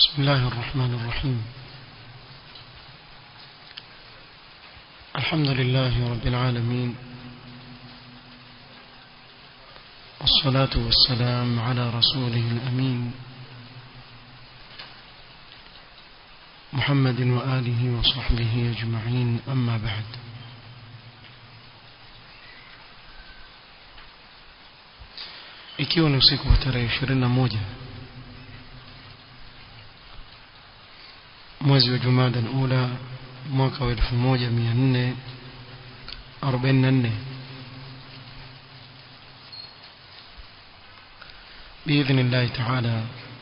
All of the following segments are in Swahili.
بسم الله الرحمن الرحيم الحمد لله رب العالمين والصلاة والسلام على رسوله الأمين محمد وآله وصحبه أجمعين أما بعد ikiwa ni usiku wa tarehe ishirini na moja mwezi wa jumada ula mwaka wa elfu moja mia nne arobaini na nne biidhni llahi taala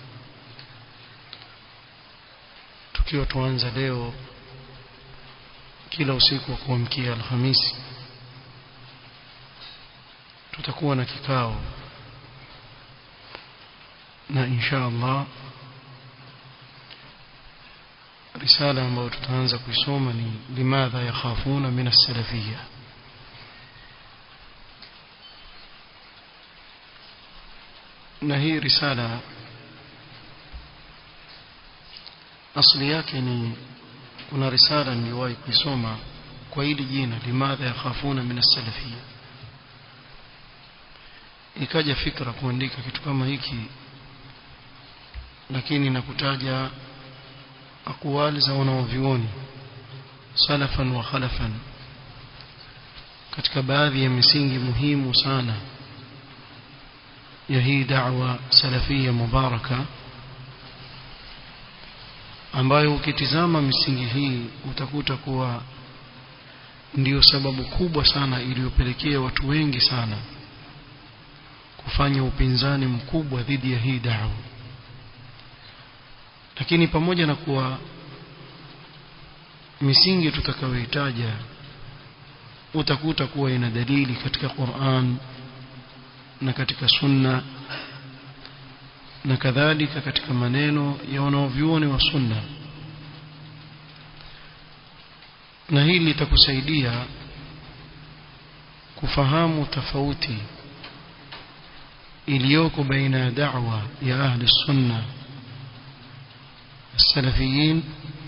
tukiwa tuanza leo kila usiku wa kuamkia alhamisi tutakuwa na kikao na insha Allah risala ambayo tutaanza kuisoma ni limadha yakhafuna min as-salafiyya na hii risala asli yake ni kuna risala niliwahi kuisoma kwa hili jina limadha yakhafuna min as-salafiyya ikaja fikra kuandika kitu kama hiki lakini nakutaja akwali za wanaovioni salafan wa khalafan katika baadhi ya misingi muhimu sana ya hii da'wa salafia mubaraka ambayo ukitizama misingi hii utakuta kuwa ndiyo sababu kubwa sana iliyopelekea watu wengi sana kufanya upinzani mkubwa dhidi ya hii da'wa lakini pamoja na kuwa misingi tutakayohitaja utakuta kuwa ina dalili katika Qur'an na katika sunna na kadhalika katika maneno ya wanaovyuoni wa sunna na hili litakusaidia kufahamu tofauti iliyoko baina ya da'wa ya ahli sunna salafiyin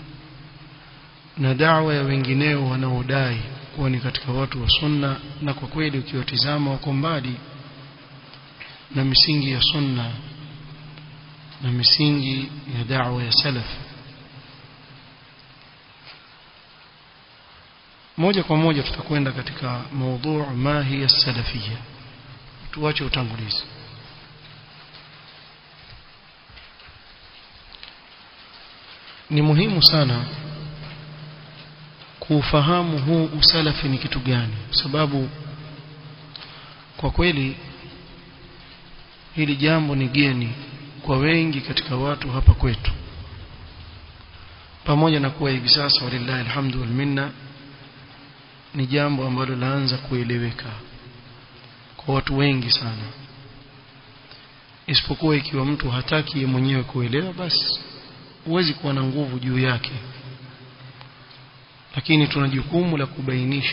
na da'wa ya wengineo wanaodai kuwa ni katika watu wa sunna na kwa kweli ukiwatizama wako mbali na misingi ya sunna na misingi ya da'wa ya salaf moja kwa moja tutakwenda katika maudhu ma hiya salafia tuache utangulizi ni muhimu sana kuufahamu huu usalafi ni kitu gani sababu kwa kweli hili jambo ni geni kwa wengi katika watu hapa kwetu pamoja na kuwa hivi sasa walillahi alhamdu wal minna ni jambo ambalo laanza kueleweka kwa watu wengi sana isipokuwa ikiwa mtu hataki mwenyewe kuelewa basi huwezi kuwa na nguvu juu yake lakini tuna jukumu la kubainisha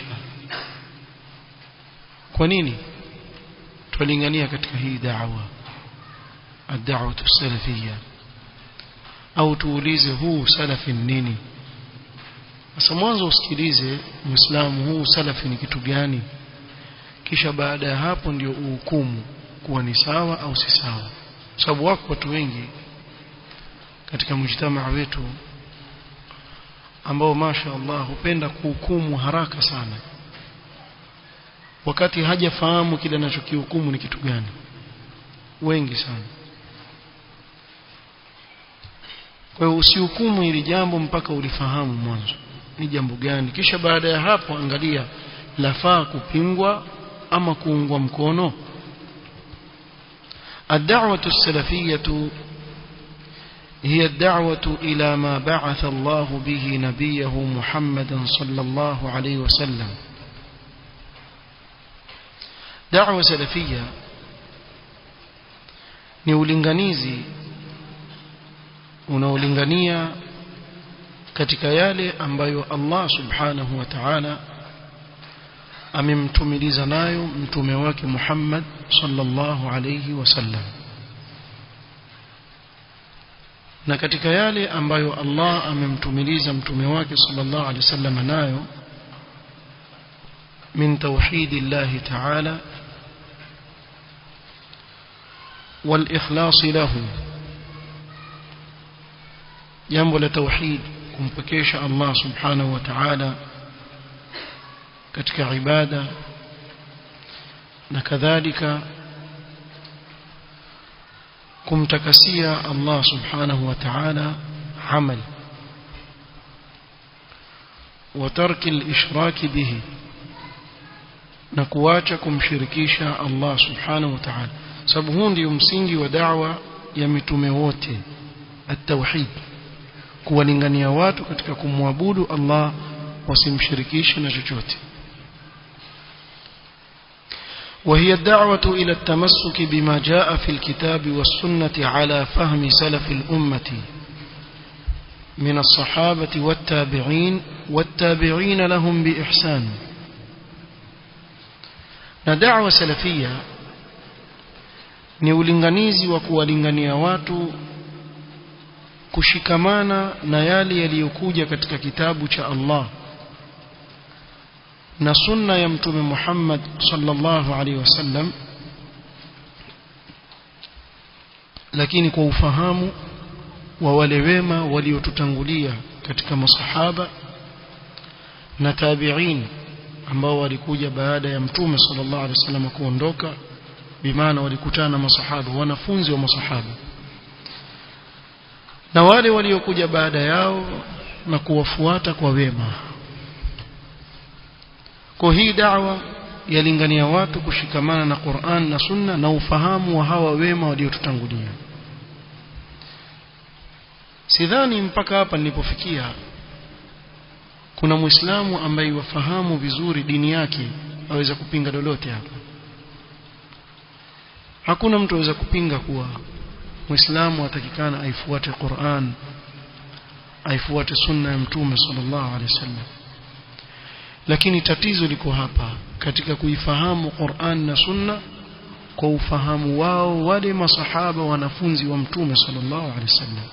kwa nini twalingania katika hii da'wa ad-da'wa salafiyya au tuulize huu salafi nini sasa mwanzo usikilize muislamu huu salafi ni kitu gani kisha baada ya hapo ndio uhukumu kuwa ni sawa au si sawa sababu wako watu wengi katika mjtamaa wetu ambao masha Allah hupenda kuhukumu haraka sana wakati hajafahamu kile anachokihukumu ni kitu gani wengi sana kwa hiyo usihukumu hili jambo mpaka ulifahamu mwanzo ni jambo gani kisha baada ya hapo angalia lafaa kupingwa ama kuungwa mkono الدعوة السلفية هي الدعوة إلى ما بعث الله به نبيه محمدا صلى الله عليه وسلم دعوة سلفية ni ulinganizi unaolingania katika yale ambayo Allah subhanahu wa ta'ala amemtumiliza nayo mtume wake Muhammad sallallahu alayhi wasallam na katika yale ambayo Allah amemtumiliza mtume wake sallallahu alaihi wasallam nayo min tauhidillah ta'ala والإخلاص له jambo la tauhid kumpekesha Allah subhanahu wa ta'ala katika ibada na kadhalika kumtakasia Allah subhanahu wa ta'ala amal wa tarki al-ishrak bihi na kuacha kumshirikisha Allah subhanahu wa ta'ala sababu huu ndio msingi wa da'wa ya mitume wote at-tauhid kuwalingania watu katika kumwabudu Allah wasimshirikishe na chochote وهي الدعوة إلى التمسك بما جاء في الكتاب والسنة على فهم سلف الأمة من الصحابة والتابعين والتابعين لهم بإحسان ندعوة سلفية ni ulinganizi wa kuwalingania watu kushikamana na yale yaliyokuja katika kitabu cha Allah na sunna ya mtume Muhammad sallallahu alaihi wasallam lakini kwa ufahamu wa wale wema waliotutangulia katika masahaba na tabi'in ambao walikuja baada ya mtume sallallahu alaihi wasallam kuondoka bimaana walikutana na masahaba wanafunzi wa masahaba na wale waliokuja baada yao na kuwafuata kwa wema kwa hii da'wa yalingania watu kushikamana na Qur'an na Sunna na ufahamu wa hawa wema waliotutangulia sidhani mpaka hapa nilipofikia kuna muislamu ambaye wafahamu vizuri dini yake aweza kupinga lolote hapa hakuna mtu aweza kupinga kuwa muislamu atakikana aifuate Qur'an aifuate sunna ya mtume sallallahu alaihi wasallam lakini tatizo liko hapa katika kuifahamu Qur'an na sunna kwa ufahamu wao wale masahaba wanafunzi wa mtume sallallahu alaihi wasallam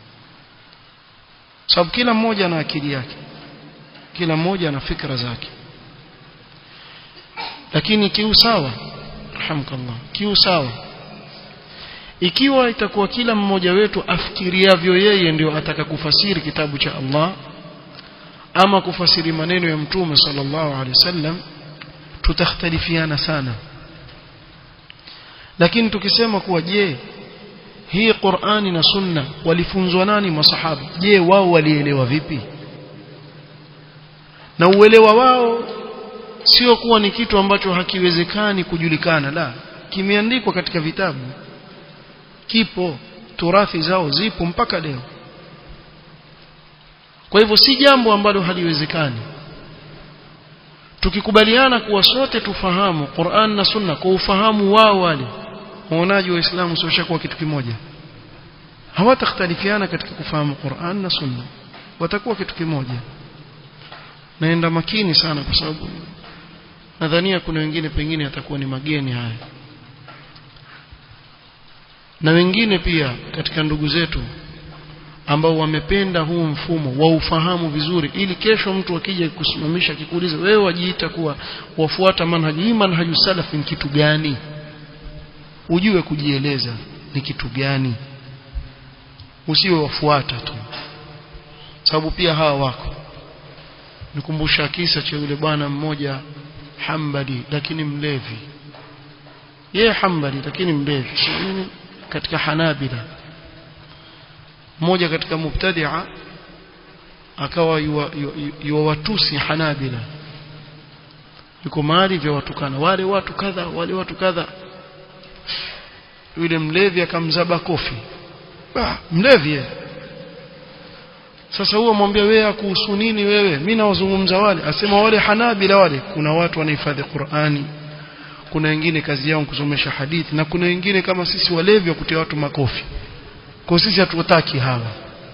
sababu kila mmoja ana akili yake kila mmoja ana fikra zake lakini kiusawa rahamkallah kiusawa ikiwa itakuwa kila mmoja wetu afikiriavyo yeye ndio ataka kufasiri kitabu cha Allah ama kufasiri maneno ya mtume sallallahu alaihi wasallam tutakhtalifiana sana lakini tukisema kuwa je hii Qur'ani na Sunna walifunzwa nani masahaba je wao walielewa vipi na uelewa wao sio kuwa ni kitu ambacho hakiwezekani kujulikana la kimeandikwa katika vitabu kipo turathi zao zipo mpaka leo kwa hivyo si jambo ambalo haliwezekani tukikubaliana kuwa sote tufahamu Qur'an na Sunna kwa ufahamu wao wale waonaji wa Uislamu sio kwa kitu kimoja hawatakhtalifiana katika kufahamu Qur'an na Sunna watakuwa kitu kimoja naenda makini sana kwa sababu nadhania kuna wengine pengine atakuwa ni mageni haya na wengine pia katika ndugu zetu ambao wamependa huu mfumo wa ufahamu vizuri ili kesho mtu akija kusimamisha akikuuliza wewe wajiita kuwa wafuata manhaji hii manhaju salaf ni kitu gani ujue kujieleza ni kitu gani usiwe wafuata tu sababu pia hawa wako nikumbusha kisa cha yule bwana mmoja hambali lakini mlevi yeye hambali lakini mlevi nini katika hanabila mmoja katika mubtadia akawa yuwatusi hanabila yuko mahali vya watukana wale watu kadha wale watu kadha yule mlevi akamzaba kofi ah, mlevi yeye sasa huo mwambia wewe kuhusu nini wewe mimi nawazungumza wale asema wale hanabila wale kuna watu wanahifadhi Qur'ani kuna wengine kazi yao kusomesha hadithi na kuna wengine kama sisi walevi wa kutia watu makofi kwa sisi hatutaki hawa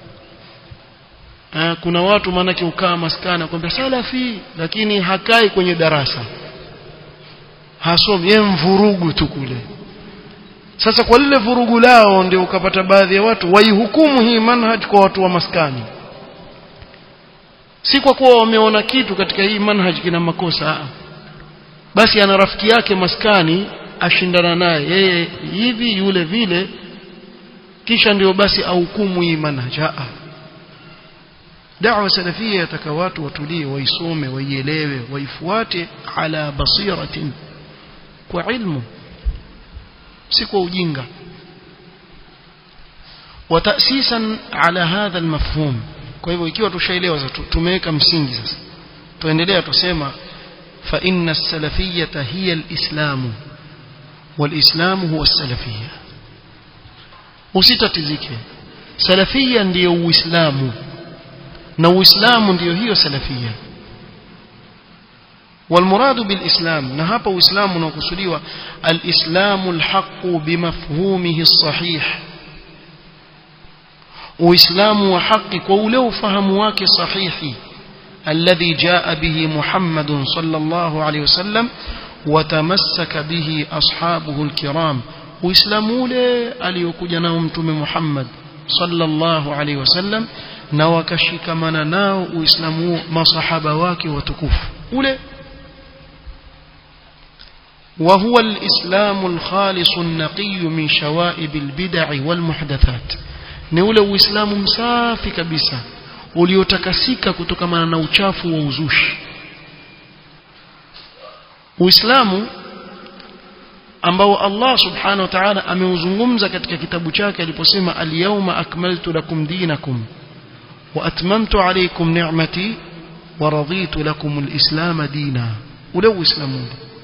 Aa, kuna watu maanake ukaa maskana kwambia salafi lakini hakai kwenye darasa hasomi yeye mvurugu tu kule sasa kwa lile vurugu lao ndio ukapata baadhi ya watu waihukumu hii manhaj kwa watu wa maskani si kwa kuwa wameona kitu katika hii manhaj kina makosa Aa. basi ana rafiki yake maskani ashindana naye yeye hivi yule vile kisha ndio basi ahukumu hii manhaj Aa. da'wa salafia yataka watu watulie waisome waielewe waifuate ala basiratin kwa ilmu si kwa ujinga وتأسيسا على هذا المفهوم kwa hivyo ikiwa tushaelewa tumeweka msingi sasa tuendelea tusema fa inna as-salafiyyata hiya al-islam wal-islam huwa as-salafiyya usitatizike salafiyya ndiyo uislamu na uislamu ndiyo hiyo salafiyya والمراد بالإسلام نهاب إسلام نقصدوا الإسلام الحق بمفهومه الصحيح وإسلام وحق قوله فهمواك صحيح الذي جاء به محمد صلى الله عليه وسلم وتمسك به أصحابه الكرام وإسلام له أليكجنا أمتم محمد صلى الله عليه وسلم نوكشك من ناو وإسلام ما صحابواك وتكف أولي وهو الإسلام الخالص النقي من شوائب البدع والمحدثات ni ule uislamu msafi kabisa uliotakasika kutokana na uchafu wa uzushi uislamu ambao Allah subhanahu wa ta'ala ameuzungumza katika kitabu chake aliposema al-yawma akmaltu lakum dinakum wa atmamtu alaykum ni'mati wa raditu lakum al-islam dina ule uislamu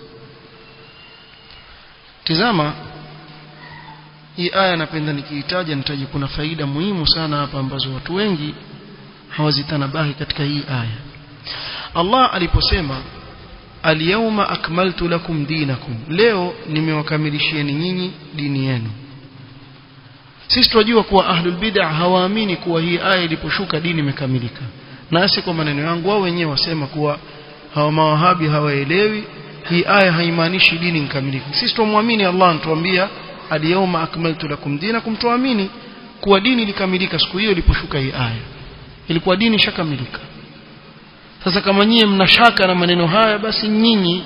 tizama hii aya napenda nikiitaja nitaji kuna faida muhimu sana hapa ambazo watu wengi hawazitanabahi katika hii aya Allah aliposema alyawma akmaltu lakum dinakum leo nimewakamilishieni nyinyi dini yenu sisi tunajua kuwa ahlul bid'ah hawaamini kuwa hii aya iliposhuka dini imekamilika nasi kwa maneno yangu wao wenyewe wasema kuwa hawa mawahabi hawaelewi hii aya haimaanishi dini ikamilika sisi tumwamini Allah anatuambia alyawma akmaltu lakum dinakum tuamini kuwa dini ilikamilika siku hiyo iliposhuka hii aya ilikuwa dini ishakamilika sasa kama nyie mnashaka na maneno haya basi nyinyi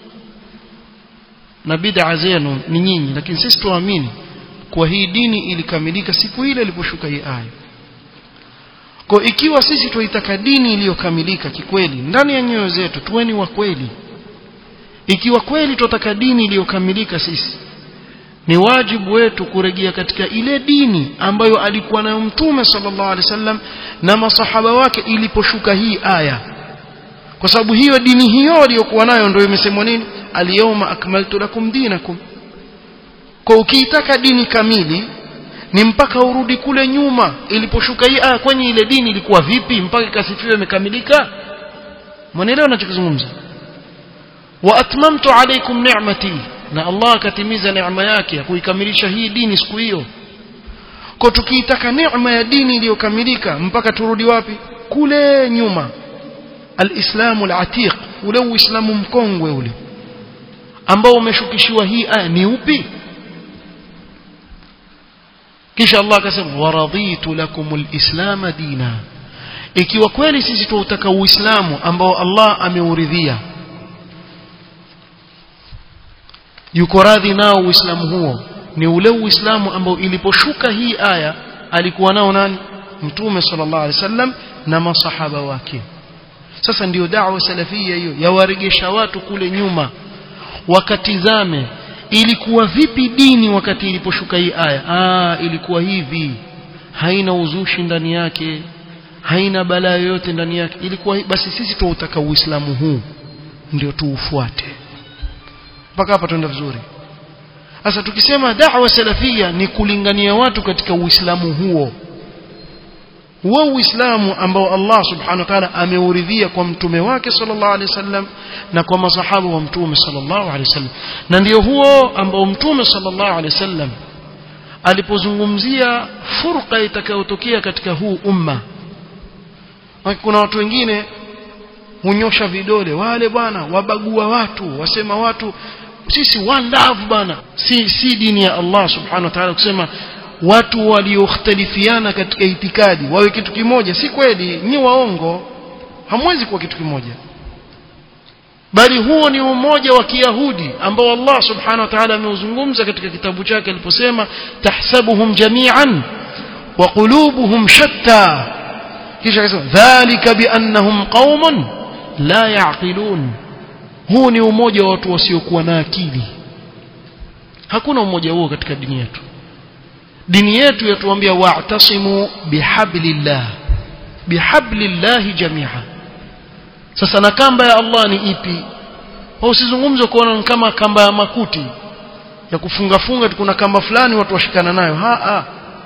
na bid'a zenu ni nyinyi lakini sisi tuamini kuwa hii dini ilikamilika siku ile iliposhuka hii aya kwa ikiwa sisi tuitaka dini iliyokamilika kikweli ndani ya nyoyo zetu tuweni wa kweli ikiwa kweli tunataka dini iliyokamilika sisi ni wajibu wetu kurejea katika ile dini ambayo alikuwa nayo mtume sallallahu alaihi wasallam na masahaba wake iliposhuka hii aya kwa sababu hiyo dini hiyo aliyokuwa nayo ndio imesemwa nini alyawma akmaltu lakum dinakum kwa ukiitaka dini kamili ni mpaka urudi kule nyuma iliposhuka hii aya kwenye ile dini ilikuwa vipi mpaka ikasifiwe imekamilika mwanaelewa ninachokizungumza wa atmamtu alaykum ni'mati na Allah akatimiza neema yake ya kuikamilisha hii dini siku hiyo kwa tukiitaka neema ya dini iliyokamilika mpaka turudi wapi kule nyuma alislamu alatiq ule uislamu mkongwe ule ambao umeshukishiwa hii aya ni upi kisha Allah akasema waraditu lakumul islam dina ikiwa kweli sisi tuutaka uislamu ambao Allah ameuridhia yuko radhi nao uislamu huo ni ule uislamu ambao iliposhuka hii aya alikuwa nao nani mtume sallallahu alaihi wasallam na masahaba wake sasa ndiyo da'wa salafia hiyo yawaregesha watu kule nyuma wakatizame ilikuwa vipi dini wakati iliposhuka hii aya ah ilikuwa hivi haina uzushi ndani yake haina balaa yoyote ndani yake ilikuwa basi sisi tuutaka uislamu huu ndio tuufuate mpaka hapa tuenda vizuri sasa tukisema da'wa salafia ni kulingania watu katika uislamu huo huo uislamu ambao Allah subhanahu wa ta'ala ameuridhia kwa mtume wake sallallahu alaihi wasallam na kwa masahaba wa mtume sallallahu alaihi wasallam na ndio huo ambao mtume sallallahu alaihi wasallam alipozungumzia furqa itakayotokea katika huu umma kuna watu wengine hunyosha vidole wale bwana wabagua watu wasema watu sisi one love bana si si dini ya Allah subhanahu wa ta'ala kusema watu waliokhtalifiana katika itikadi wawe kitu kimoja si kweli ni waongo hamwezi kuwa kitu kimoja bali huo ni umoja wa kiyahudi ambao Allah subhanahu wa ta'ala ameuzungumza katika kitabu chake aliposema tahsabuhum jami'an wa qulubuhum shatta kisha akasema dhalika biannahum qaumun la yaqilun huu ni umoja wa watu wasiokuwa na akili hakuna umoja huo katika dini yetu dini yetu yatuambia wa'tasimu bihablillah bihablillah jami'a sasa na kamba ya Allah ni ipi au usizungumze kuona kama kamba ya makuti ya kufunga funga kuna kamba fulani watu washikana nayo ha, ha.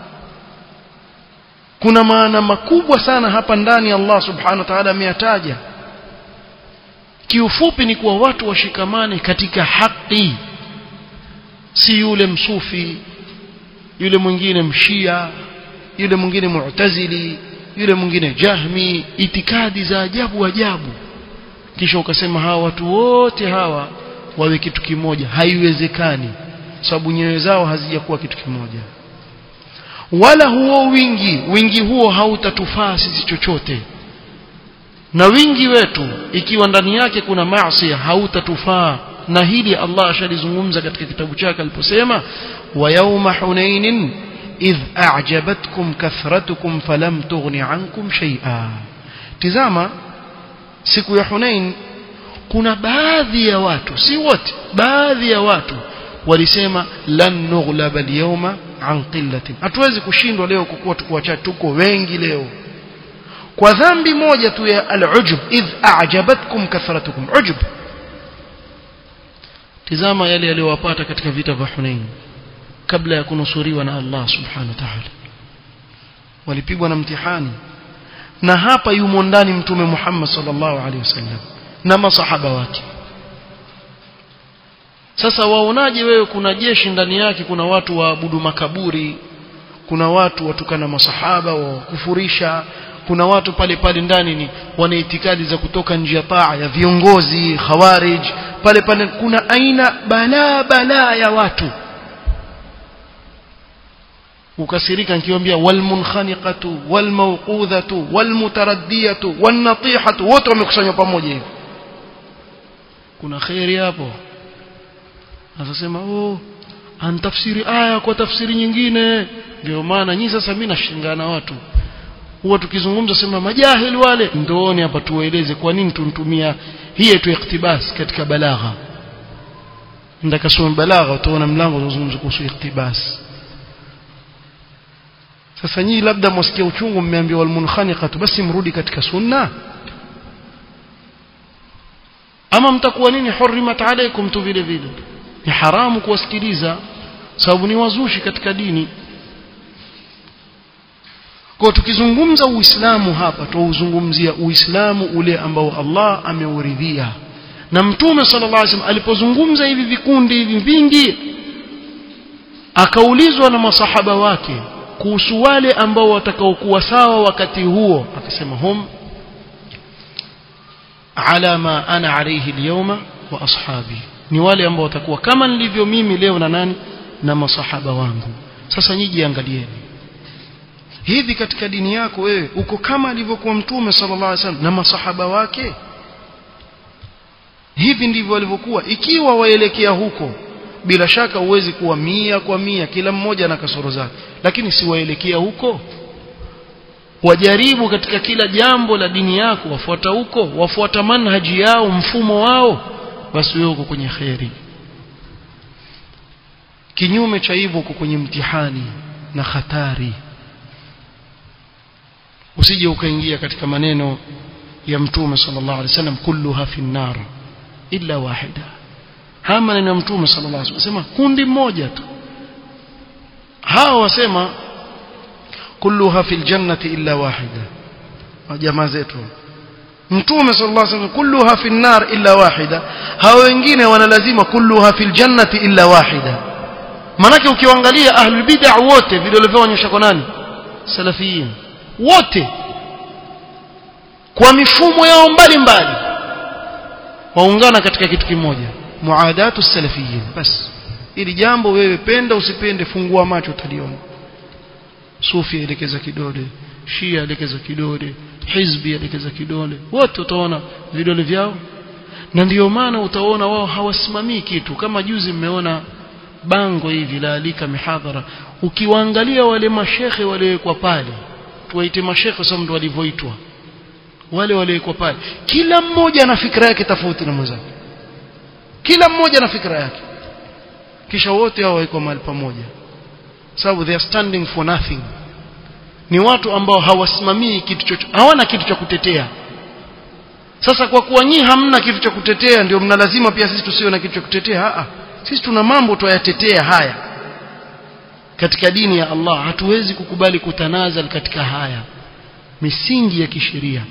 kuna maana makubwa sana hapa ndani Allah subhanahu wa ta'ala ameyataja kiufupi ni kuwa watu washikamane katika haki si yule msufi yule mwingine mshia yule mwingine mu'tazili yule mwingine jahmi itikadi za ajabu ajabu kisha ukasema hawa watu wote hawa wawe kitu kimoja haiwezekani sababu nyoyo zao hazijakuwa kitu kimoja wala huo wingi wingi huo hautatufaa sisi chochote na wingi wetu ikiwa ndani yake kuna maasi hautatufaa na hili Allah ashalizungumza katika kitabu chake aliposema wa yawma hunainin idh a'jabatkum kathratukum falam tughni ankum shay'a tizama siku ya Hunain kuna baadhi ya watu si wote baadhi ya watu walisema lan nughlaba al-yawma an qillatin hatuwezi kushindwa leo kwa kuwa tuko wachache tuko wengi leo kwa dhambi moja tu ya al-ujub idh a'jabatkum kathratukum ujub tizama yale yaliyowapata katika vita vya Hunain kabla ya kunusuriwa na Allah subhanahu wa ta'ala walipigwa na mtihani na hapa yumo ndani mtume Muhammad sallallahu alaihi wasallam na masahaba wake sasa waonaje wewe kuna jeshi ndani yake kuna watu waabudu makaburi kuna watu watukana masahaba wa kufurisha kuna watu pale pale ndani ni wana itikadi za kutoka nje ya taa ya viongozi khawarij pale pale kuna aina balaa balaa ya watu ukasirika nikiwaambia walmunkhaniqatu walmawqudhatu walmutaraddiyatu wannatihatu wote wamekusanywa pamoja hivi kuna khairi hapo anasema oh antafsiri aya kwa tafsiri nyingine ndio maana nyinyi sasa mimi nashingana watu huwa tukizungumza sema majahili wale ndooni hapa tuwaeleze kwa nini tuntumia hii tu iktibas katika balagha ndaka soma balagha utaona mlango unazungumza kuhusu iktibas sasa nyinyi labda mwasikia uchungu mmeambiwa almunkhaniqatu basi mrudi katika sunna ama mtakuwa nini hurrimat alaykum tu vile vile ni haramu kuwasikiliza sababu ni wazushi katika dini kwa tukizungumza uislamu hapa tuuzungumzia uislamu ule ambao Allah ameuridhia na mtume sallallahu alaihi wasallam alipozungumza hivi vikundi hivi vingi akaulizwa na masahaba wake kuhusu wale ambao watakaokuwa sawa wakati huo akasema hum ala ma ana alayhi alyawma wa ashabi ni wale ambao watakuwa kama nilivyo mimi leo na nani na masahaba wangu sasa nyiji angalieni hivi katika dini yako wewe uko kama alivyokuwa mtume sallallahu alaihi wasallam na masahaba wake hivi ndivyo walivyokuwa ikiwa waelekea huko bila shaka huwezi kuwa mia kwa mia kila mmoja na kasoro zake lakini si waelekea huko wajaribu katika kila jambo la dini yako wafuata huko wafuata manhaji yao mfumo wao basi wewe uko kwenye kheri kinyume cha hivyo uko kwenye mtihani na hatari usije ukaingia katika maneno ya mtume sallallahu alaihi wasallam kulluha fi nar illa wahida haya maneno ya mtume sallallahu alaihi wasallam kundi moja tu hao wasema kulluha fil jannati illa wahida jamaa zetu mtume sallallahu alaihi wasallam kulluha fin nar illa wahida hao wengine wanalazima kulluha fil jannati illa wahida manake ukiangalia ahlul bid'ah wote vidole vyao onyesha kwa nani salafiyin wote kwa mifumo yao mbalimbali waungana katika kitu kimoja muadatu salafiyin bas ili jambo wewe penda usipende fungua macho utaliona sufi elekeza kidole shia elekeza kidole hizbi elekeza kidole wote utaona vidole vyao na ndiyo maana utaona wao hawasimamii kitu kama juzi mmeona bango hivi laalika mihadhara ukiwaangalia wale mashekhe waliowekwa pale tuwaite mashekhe sababu ndio walivyoitwa wale waliowekwa pale kila mmoja ana fikra yake tofauti na mwenzake kila mmoja na fikra yake kisha wote hao wako mahali pamoja sababu they are standing for nothing ni watu ambao hawasimamii kitu chochote hawana kitu cha kutetea sasa kwa kuwa nyinyi hamna kitu cha kutetea ndio mna lazima pia sisi tusiwe na kitu cha kutetea a sisi tuna mambo tuyatetea haya katika dini ya Allah hatuwezi kukubali kutanazal katika haya misingi ya kisheria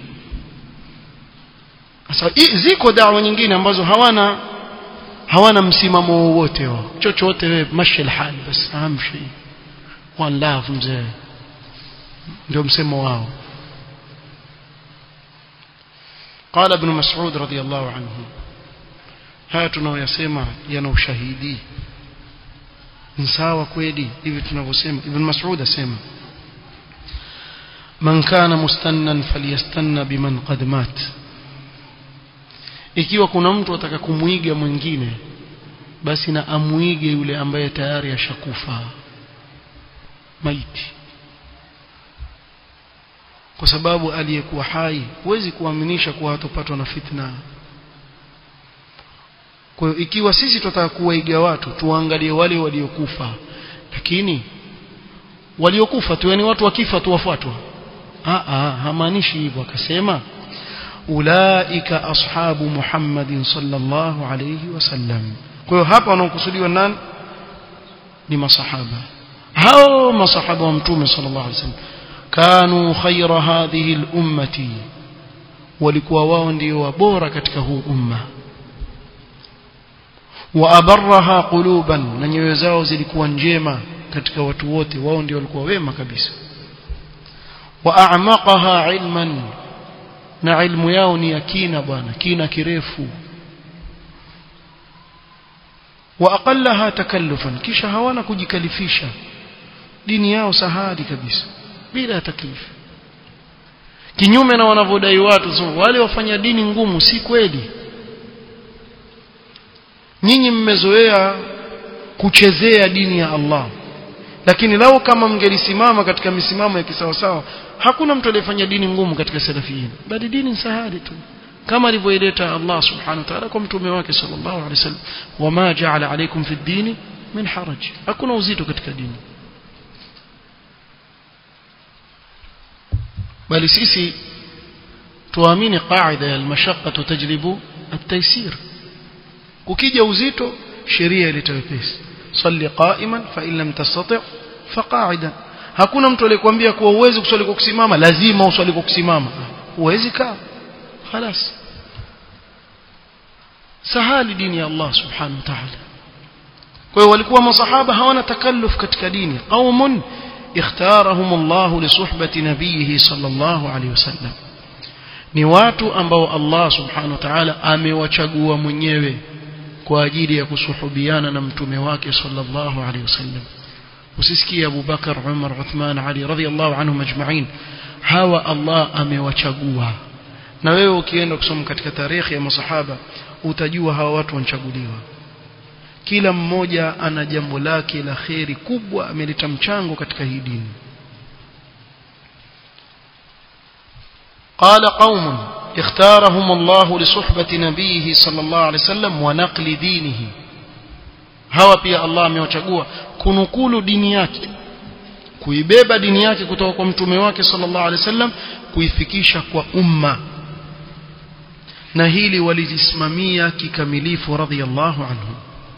sasa ziko dawa nyingine ambazo hawana hawana msimamo wowote wao chochote wewe mashi alhal bas amshi one love mzee ndio msemo wao قال ابن مسعود رضي الله عنه haya tunaoyasema yana ushahidi ni sawa kweli hivi tunavyosema ibn mas'ud asema man kana mustannan falyastanna biman qad mat ikiwa kuna mtu ataka kumuiga mwingine basi na amuige yule ambaye tayari ashakufa maiti kwa sababu aliyekuwa hai huwezi kuaminisha kuwa hatopatwa na fitna kwa hiyo ikiwa sisi tutataka kuwaiga watu tuangalie wale waliokufa lakini waliokufa tu yani watu wakifa tu wafuatwa ah ah hamaanishi hivyo akasema ulaika ashabu Muhammadin sallallahu alayhi wasallam kwa hiyo hapa wanaokusudiwa nani ni masahaba hao masahaba wa mtume sallallahu alayhi wasallam kanu khaira hadhihi al-ummati walikuwa wao ndio wabora katika huu umma wa abarraha quluban na nyoyo zao zilikuwa njema katika watu wote wao ndio walikuwa wema kabisa wa a'maqaha ilman na ilmu yao ni yakina bwana kina kirefu wa aqallaha takallufan kisha hawana kujikalifisha dini yao sahali kabisa bila taklifu kinyume na wanavyodai watu so, wale wafanya dini ngumu si kweli nyinyi mmezoea kuchezea dini ya Allah lakini lao kama mngelisimama katika misimamo ya kisawasawa hakuna mtu aliyefanya dini ngumu katika salafiyin bali dini sahali tu kama alivyoileta Allah subhanahu wa ta'ala kwa mtume wake sallallahu alaihi wasallam wama ja'ala alaykum fi dini min haraj hakuna uzito katika dini bali sisi tuamini qaida ya almashaqqa tajlibu at-taysir ukija uzito sheria ileta wepesi salli qa'iman fa in lam tastati' fa qa'idan hakuna mtu aliyekwambia kuwa uwezi kuswali kwa kusimama lazima uswali kwa kusimama uwezi kaa خلاص sahali dini ya Allah subhanahu wa ta'ala kwa hiyo walikuwa masahaba hawana takalluf katika dini qaumun اختارهم الله لصحبة نبيه صلى الله عليه وسلم ni watu ambao Allah subhanahu wa ta'ala amewachagua mwenyewe kwa ajili ya kusuhubiana na mtume wake sallallahu alaihi wasallam usisikie Abu Bakar Umar Uthman Ali radhiyallahu anhum ajma'in hawa Allah amewachagua na wewe ukienda kusoma katika tarehe ya masahaba utajua hawa watu wanchaguliwa kila mmoja ana jambo lake la kheri kubwa ameleta mchango katika hii dini قال قوم اختارهم الله لصحبة نبيه صلى الله عليه وسلم ونقل دينه hawa pia Allah amewachagua kunukulu dini yake kuibeba dini yake kutoka kwa mtume wake sallallahu alaihi wasallam kuifikisha kwa umma na hili walijisimamia kikamilifu radhiyallahu anhu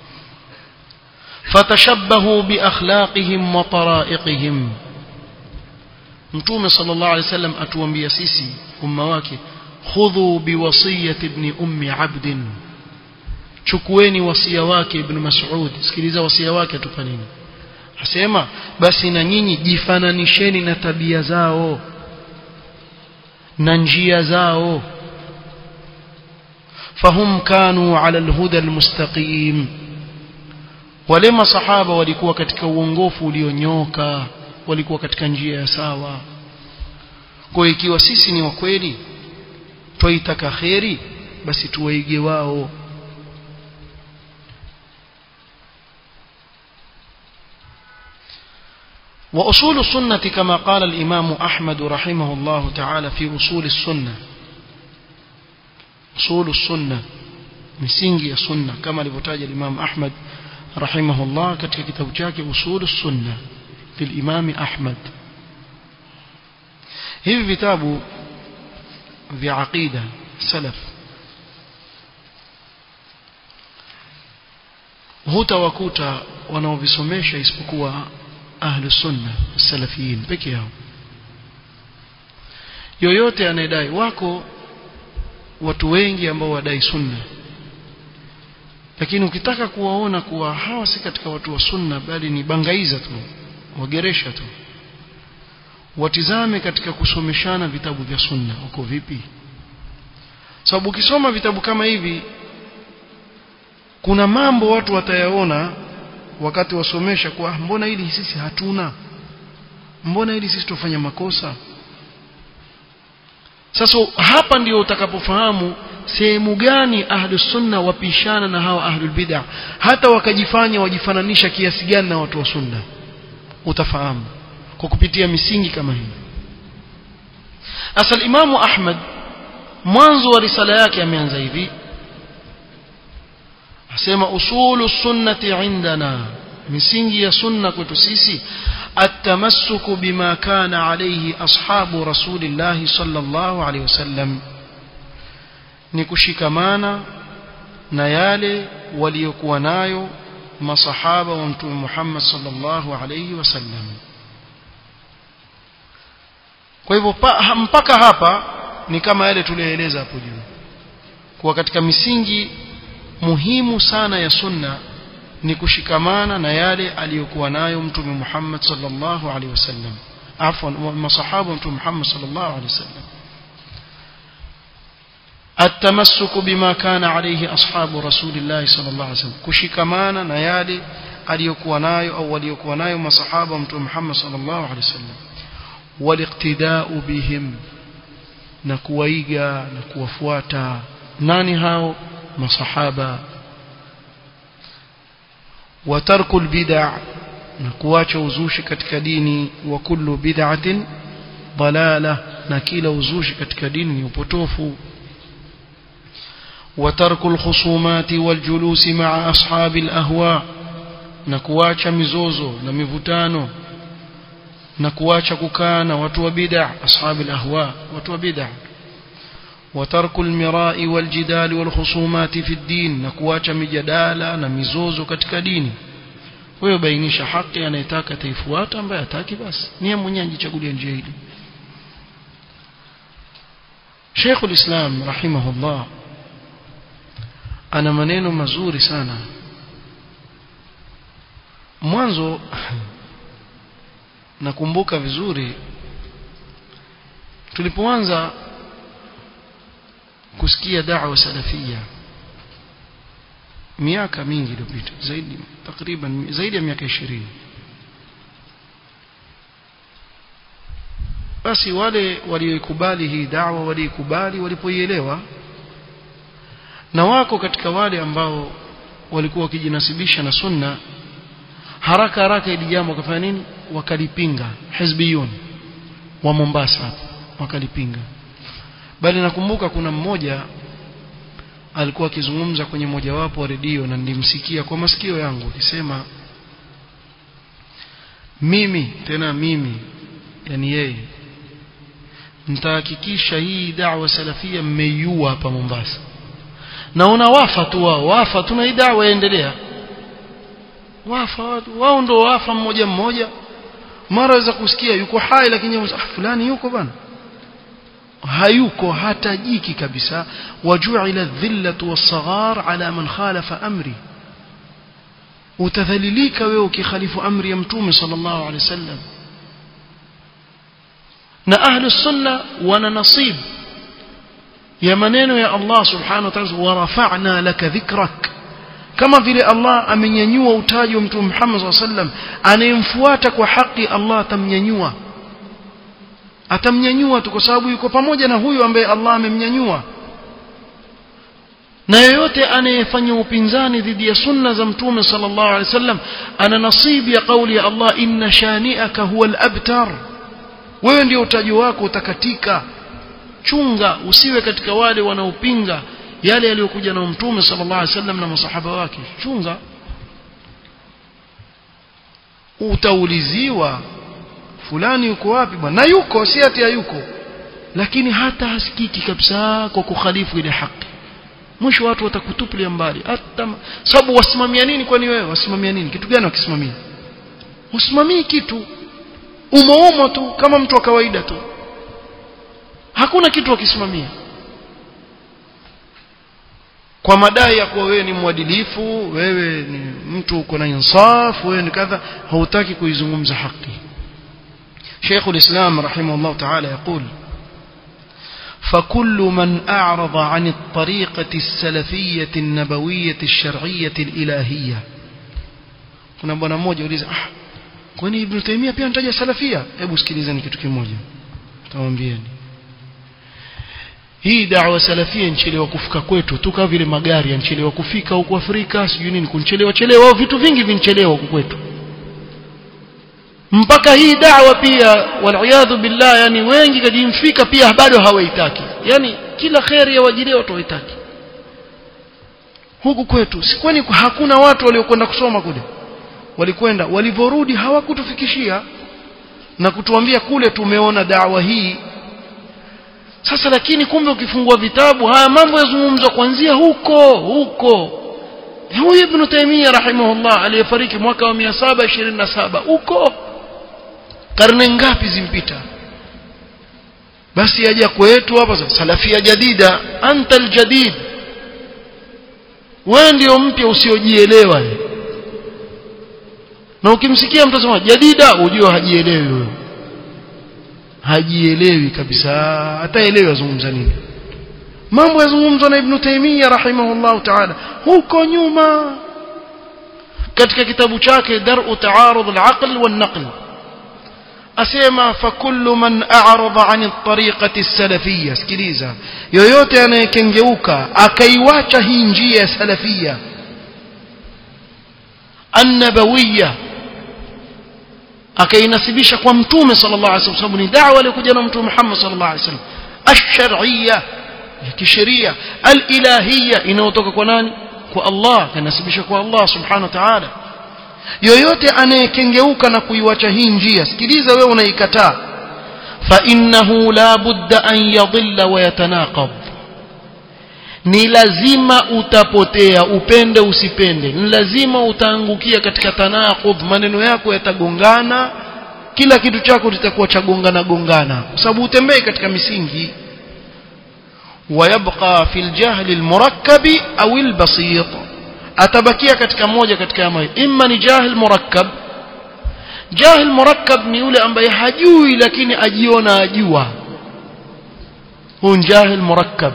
fatashabbahu biakhlaqihim wa taraiqihim mtume sallallahu alaihi wasallam atuambia sisi umma wake khudhu biwasiyati ibn ummi abd chukueni wasia wake ibn mas'ud sikiliza wasia wake atupa nini asema basi na nyinyi jifananisheni na tabia zao na njia zao فهم كانوا على الهدى المستقيم wale masahaba walikuwa katika uongofu ulionyoka walikuwa katika njia ya sawa kwa ikiwa sisi ni wa kweli twaitaka kheri basi tuwaige wao وأصول السنة كما قال الإمام أحمد رحمه الله تعالى في أصول السنة أصول السنة مسنجي السنة كما لبتاج الإمام أحمد رحمه الله كتك كتاب جاك أصول السنة للإمام أحمد hivi vitabu vya aqida salaf hutawakuta wanaovisomesha isipokuwa ahlu sunna salafiyin peke yao yoyote anayedai wako watu wengi ambao wadai sunna lakini ukitaka kuwaona kuwa hawa si katika watu wa sunna bali ni bangaiza tu wageresha tu watizame katika kusomeshana vitabu vya sunna uko vipi sababu ukisoma vitabu kama hivi kuna mambo watu watayaona wakati wasomesha kwa mbona hili sisi hatuna mbona hili sisi tufanya makosa sasa hapa ndio utakapofahamu sehemu gani ahlus sunna wapishana na hawa ahlul bid'ah hata wakajifanya wajifananisha kiasi gani na watu wa sunna utafahamu kwa kupitia misingi kama hii asal imamu ahmad mwanzo wa risala yake ameanza hivi asema usulu sunnati indana misingi ya sunna kwetu sisi التمسك بما كان عليه أصحاب رسول الله صلى الله عليه وسلم نكشكمانا نيالي وليكونايو مصحابة ومتوم محمد صلى الله عليه وسلم kwa hivyo mpaka hapa ni kama yale tuliyoeleza hapo juu kuwa katika misingi muhimu sana ya sunna ni kushikamana na yale aliyokuwa nayo mtume Muhammad sallallahu alaihi wasallam afwan masahaba mtume Muhammad sallallahu alaihi wasallam التمسك بما كان عليه أصحاب رسول الله صلى الله عليه وسلم كشكمانا نيالي aliyokuwa nayo au waliokuwa nayo masahaba mtume Muhammad sallallahu alaihi wasallam waliqtida'u bihim na kuwaiga na kuwafuata nani hao masahaba وترك البدع نكواcha uzushi katika dini wa kullu bid'atin dalala na kila uzushi katika dini ni upotofu وترك الخصومات والجلوس مع أصحاب الأهواء نكواcha mizozo na mivutano na kuacha kukaa na watu wa bid'a ashabi al-ahwa watu wa bid'a وترك المراء والجدال والخصومات في الدين نكواcha mijadala na mizozo katika dini wewe bainisha haki anayetaka taifuata ambaye hataki basi niye mwenyewe ajichagulie njia hili Sheikh ulislam rahimahullah ana maneno mazuri sana mwanzo nakumbuka vizuri tulipoanza kusikia da'wa salafia miaka mingi iliyopita zaidi takriban zaidi ya miaka 20 basi wale walioikubali hii da'wa waliikubali walipoielewa na wako katika wale ambao walikuwa wakijinasibisha na sunna haraka haraka ili jambo wakafanya nini wakalipinga hizbiyun wa Mombasa wakalipinga bali nakumbuka kuna mmoja alikuwa akizungumza kwenye mojawapo wa redio na nilimsikia kwa masikio yangu akisema mimi tena mimi yani yeye nitahakikisha hii da'wa salafia mmeiua hapa Mombasa naona wafa tu wao wafa tu na hii da'wa yaendelea wafa watu wao ndo wafa mmoja mmoja mara waweza kusikia yuko hai lakini ah, fulani yuko bana hayuko hatajiki kabisa waju'ila dhillatu was-saghar ala man khalafa amri utadhalilika wewe ukikhalifu amri ya mtume sallallahu alaihi wasallam na ahlu sunna wana nasib ya maneno ya Allah subhanahu wa ta'ala wa rafa'na laka dhikrak kama vile Allah amenyanyua utaji wa mtume Muhammad sallallahu alaihi wasallam anayemfuata kwa haki Allah atamnyanyua atamnyanyua tu kwa sababu yuko pamoja na huyo ambaye Allah amemnyanyua na yeyote anayefanya upinzani dhidi ya sunna za mtume sallallahu alaihi wasallam ana nasibi ya kauli ya Allah inna shani'aka huwa al-abtar wewe ndio utaji wako utakatika chunga usiwe katika wale wanaopinga yale yaliyokuja na mtume sallallahu alaihi wasallam na masahaba wake chunga utauliziwa fulani yuko wapi bwana na yuko si ati hayuko lakini hata hasikiki kabisa kwa kukhalifu ile haki mwisho watu watakutupilia mbali hata sababu wasimamia nini kwani wewe wasimamia nini kitu gani wakisimamia usimamii kitu umoumo tu kama mtu wa kawaida tu hakuna kitu wakisimamia kwa madai ya kuwa wewe ni mwadilifu wewe ni mtu uko na insaf wewe ni kadha hautaki kuizungumza haki شيخ الإسلام رحمه الله تعالى يقول فكل من أعرض عن الطريقة السلفية النبوية الشرعية الإلهية kuna bwana mmoja uliza ah kwani ibn Taymiyyah pia anataja salafia hebu sikilizeni kitu kimoja tawambieni hii da'wa salafia nchelewa kufika kwetu tu kama vile magari yanchelewa kufika huko Afrika sijui nini kunchelewa chelewa vitu vingi vinchelewa huko kwetu mpaka hii da'wa pia waliyadhu billah yani wengi kajimfika pia bado hawaitaki yani kila khairi ya wajilia watu hawaitaki huku kwetu si kwani hakuna watu waliokwenda kusoma kule walikwenda walivyorudi hawakutufikishia na kutuambia kule tumeona dawa hii sasa lakini kumbe ukifungua vitabu haya mambo yazungumzwa kuanzia huko huko huyu ibn Taymiyyah rahimahullah aliyefariki mwaka wa 727 huko karne ngapi zimpita basi aja kwetu hapa salafia jadida anta aljadid wewe ndio mpya usiojielewa na ukimsikia mtu asema jadida ujue hajielewi huyo hajielewi kabisa hataelewi azungumza nini mambo yazungumzwa na ibn Taymiyyah rahimahullah ta'ala huko nyuma katika kitabu chake dar'u ta'arud al-aql wan-naql asema fakullu man a'rada 'an at-tariqati as-salafiyya sikiliza yoyote anayekengeuka akaiwacha hii njia ya salafia an-nabawiyya akainasibisha kwa mtume sallallahu alaihi wasallam ni da'wa aliyokuja na mtume Muhammad sallallahu alaihi wasallam ash-shar'iyya ya kisheria al-ilahiyya inayotoka kwa nani kwa Allah kanasibisha kwa Allah subhanahu wa ta'ala yoyote anayekengeuka na kuiwacha hii njia sikiliza wewe unaikataa fa innahu la budda an yadhilla wa yatanaqab ni lazima utapotea upende usipende ni lazima utaangukia katika tanaqub maneno yako yatagongana kila kitu chako kitakuwa chagongana gongana kwa sababu utembei katika misingi ويبقى في الجهل المركب أو البسيط atabakia katika moja katika yamayo imma ni jahil murakkab jahil murakkab ni yule ambaye hajui lakini ajiona ajua huyu jahil murakkab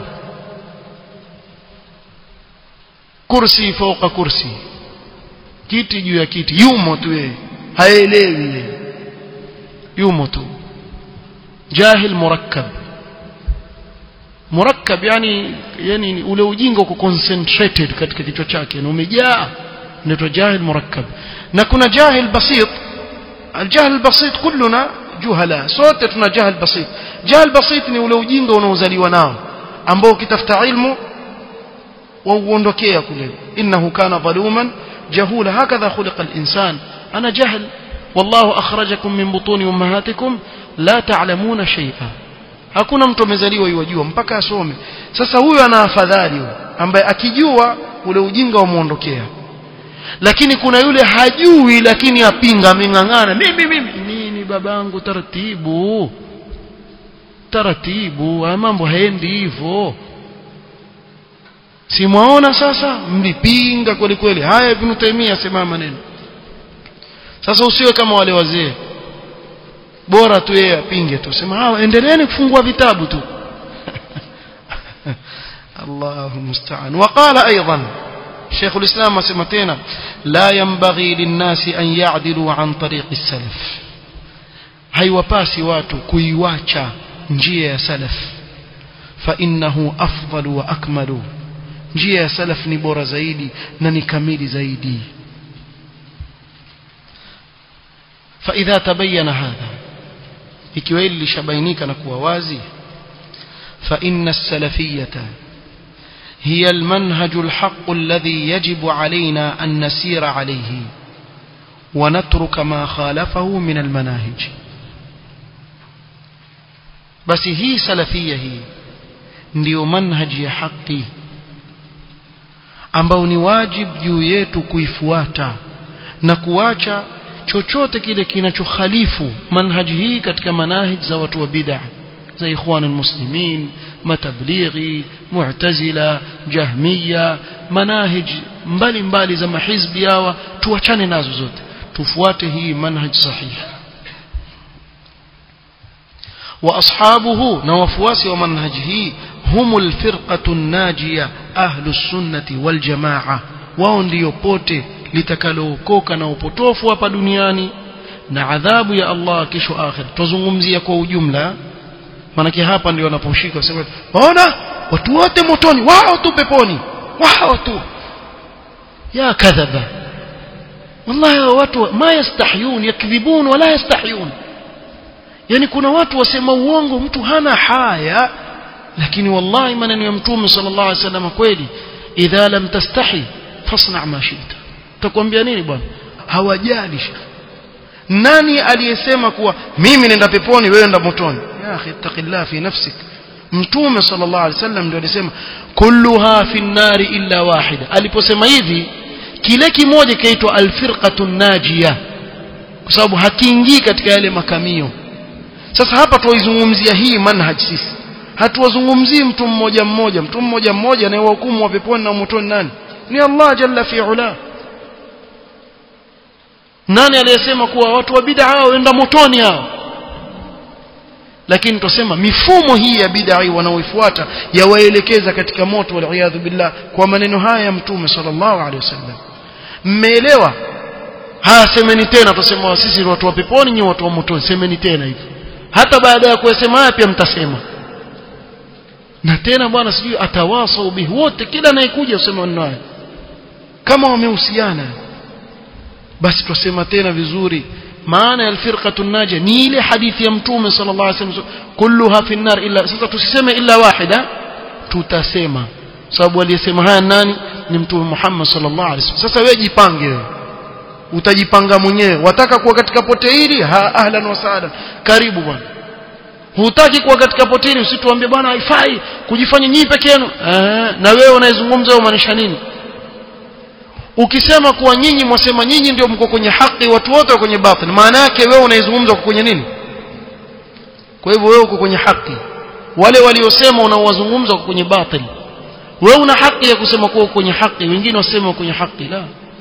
kursi fauka kursi kiti juu ya kiti yumo tu yeye haelewi yumo tu jahil murakkab murakkab yani yani ule ujinga uko concentrated katika kichwa chake na umejaa ndio jahil murakkab na kuna jahil basit الجهل البسيط كلنا جهلاء sote tuna jahil basit jahil basit ni ule ujinga unaozaliwa nao ambao ukitafuta ilmu wauondokea kule innahu kana dhaluman jahula hakadha khuliqa al-insan ana jahl wallahu akhrajakum min butuni ummahatikum la ta'lamuna shay'a hakuna mtu amezaliwa yajua mpaka asome sasa huyo ana afadhali ambaye akijua ule ujinga umuondokea lakini kuna yule hajui lakini apinga ameng'ang'ana mimi mimi nini babangu taratibu taratibu haya mambo haendi hivyo simwaona sasa mlipinga kweli kweli haya ibn Taymiyyah asema maneno sasa usiwe kama wale wazee bora tu yeye apinge tu sema hawa endeleeni kufungua vitabu tu الله المستعان وقال أيضا شيخ الإسلام سمتين لا ينبغي للناس أن يعدلوا عن طريق السلف haiwapasi watu kuiwacha njia ya salaf فإنه أفضل وأكمل njia ya salaf ni bora zaidi na ni kamili zaidi فإذا تبين هذا ikiwa hili lishabainika na kuwa wazi فإن السلفية هي المنهج الحق الذي يجب علينا أن نسير عليه ونترك ما خالفه من المناهج بس هي سلفية هي ndio manhaji ya haki ambao ni wajib juu yetu kuifuata na kuacha chochote kile kinachokhalifu manhaji hii katika manahij za watu wa bid'ah za ikhwan almuslimin matablighi mu'tazila jahmiya manahij mbali mbali za mahizbi hawa tuachane nazo zote tufuate hii manhaj sahihi واصحابه نوفواسي ومنهجه هم الفرقه الناجيه اهل السنه والجماعه wao ndio pote litakalookoka na upotofu hapa duniani na adhabu ya Allah kesho akhir tuzungumzia kwa ujumla manake hapa ndio wanaposhika sema ona watu wote motoni wao tu peponi wao tu ya kadhaba wallahi watu ma yastahyun yakdhibun wala yastahyun yani kuna watu wasema uongo mtu hana haya lakini wallahi maneno ya mtume sallallahu alaihi wasallam kweli idha lam tastahi fasna ma shita utakwambia nini bwana hawajali nani aliyesema kuwa mimi nenda peponi wewe nenda motoni ya akhi taqillah fi nafsik mtume sallallahu alaihi wasallam ndio alisema kulluha fi nari illa wahida aliposema hivi kile kimoja kaitwa alfirqatu najia kwa sababu hakiingii katika yale makamio sasa hapa tuwaizungumzia hii manhaj sisi hatuwazungumzii mtu mmoja mmoja mtu mmoja mmoja anayewahukumu wa peponi na motoni nani ni Allah jalla fi ula nani aliyesema kuwa watu wa bid'a waenda motoni hao lakini tusema mifumo hii ya bid'a wanaoifuata yawaelekeza katika moto wal billah kwa maneno haya ya mtume sallallahu alaihi wasallam mmeelewa haya semeni tena tusema sisi watu wa peponi ni watu wa motoni semeni tena hivi hata baada ya kuyasema haya pia mtasema na tena bwana sijui atawasau bihi wote kila anayekuja useme maneno haya kama wamehusiana basi tusema tena vizuri maana ya alfirqatu najia ni ile hadithi ya mtume sallallahu alaihi wasallam kulluha fi nar illa sasa tusiseme illa wahida tutasema sababu aliyesema haya nani ni mtume Muhammad sallallahu alaihi wasallam sasa wewe jipange wewe utajipanga mwenyewe wataka kuwa katika pote hili ha ahlan wa sahlan karibu bwana hutaki kuwa katika pote hili usituambie bwana haifai kujifanya nyinyi peke yenu na wewe unayezungumza unamaanisha nini ukisema kuwa nyinyi mwasema nyinyi ndio mko kwenye haki watu wote wako kwenye batil maana yake wewe unaizungumza uko kwenye nini kwa hivyo wewe uko kwenye haki wale waliosema unaowazungumza uko kwenye batil wewe una haki ya kusema kuwa uko kwenye haki wengine wasema uko kwenye haki la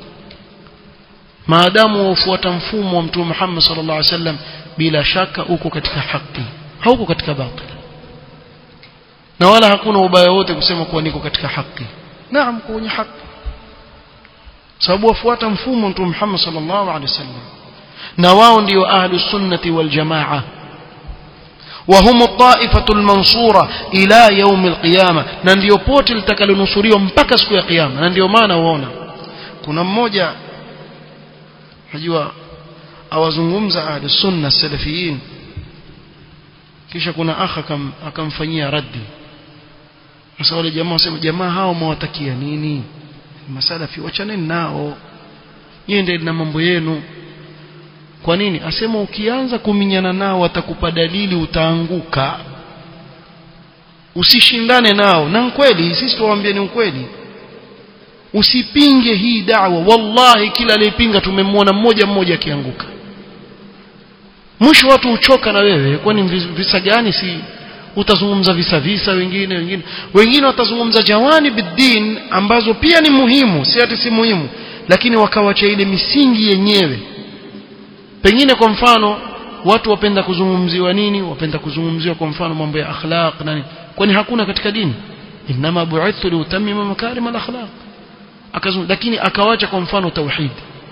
maadamu wafuata mfumo wa mtume Muhammad sallallahu alaihi wasallam bila shaka uko katika haki hauko katika batil na wala hakuna ubaya wote kusema kuwa niko katika haki naam kwenye haki sababu wafuata mfumo mtume Muhammad sallallahu alaihi wasallam na wao ndio ahlus sunnati wal jamaa وهم الطائفة المنصورة إلى يوم القيامة na ndio pote litakalonusuriwa mpaka siku ya kiyama na ndio maana uona kuna mmoja najua awazungumza ahlus sunna salafiyin kisha kuna akha akamfanyia raddi sasa wale jamaa wasema jamaa hao mwatakia nini masalafi wachaneni nao yende na mambo yenu kwa nini asema ukianza kuminyana nao watakupa dalili utaanguka usishindane nao na kweli sisi tuwaambie ni ukweli usipinge hii da'wa wallahi kila aliyepinga tumemwona mmoja mmoja akianguka mwisho watu uchoka na wewe kwani visa gani si utazungumza visa visa wengine wengine wengine watazungumza jawani bidin ambazo pia ni muhimu si ati si muhimu lakini wakawacha ile misingi yenyewe pengine kwa mfano watu wapenda kuzungumziwa nini wapenda kuzungumziwa kwa mfano mambo ya akhlaq nani kwani hakuna katika dini inma bu'ithtu liutammima makarim al-akhlaq akazungumza lakini akawacha kwa mfano tauhid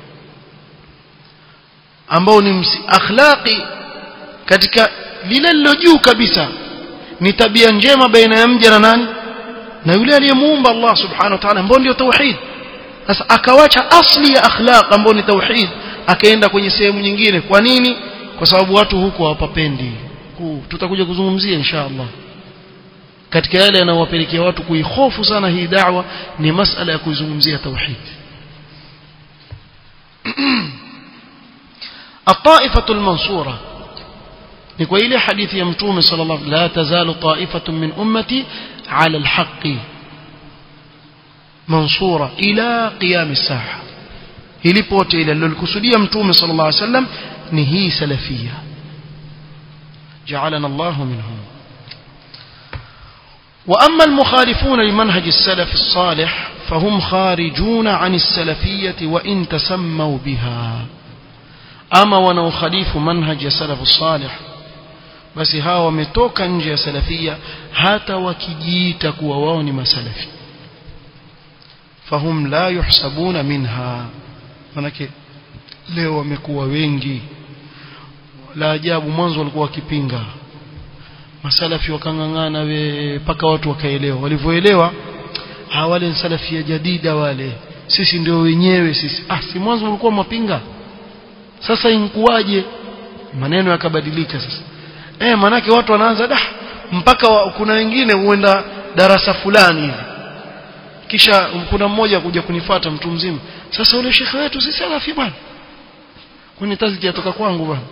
ambao ni akhlaqi katika lile lilo juu kabisa ni tabia njema baina ya mja na nani na yule aliyemuumba Allah subhanahu wa ta'ala ambao ndio tauhid sasa akawacha asli ya akhlaq ambao ni tauhid akaenda kwenye sehemu nyingine kwa nini kwa sababu watu huko hawapapendi tutakuja kuzungumzia insha Allah katika yale yanayowapelekea watu kuihofu sana hii da'wa ni masala ya kuizungumzia tauhid الطائفة المنصورة نكو إلي حديث يمتوم صلى الله عليه وسلم لا تزال طائفة من أمتي على الحق منصورة إلى قيام الساعة إلي بوتي إلى الكسودية يمتوم صلى الله عليه وسلم نهي سلفية جعلنا الله منهم وأما المخالفون لمنهج السلف الصالح فهم خارجون عن السلفية وإن تسموا بها أما ونو خليف منهج السلف الصالح basi hawa wametoka nje ya salafia hata wakijiita kuwa wao ni masalafi fahum la yuhsabuna minha manake leo wamekuwa wengi la ajabu mwanzo walikuwa wakipinga masalafi wakang'ang'ana we mpaka watu wakaelewa walivyoelewa wale ni salafia jadida wale sisi ndio wenyewe sisi ah si mwanzo walikuwa mapinga sasa inkuwaje maneno yakabadilika sasa eh manake watu wanaanza da mpaka wa, kuna wengine huenda darasa fulani hivi kisha kuna mmoja kuja kunifata mtu mzima sasa ule shekhe wetu si salafi bwana kwani taziki yatoka kwangu bwana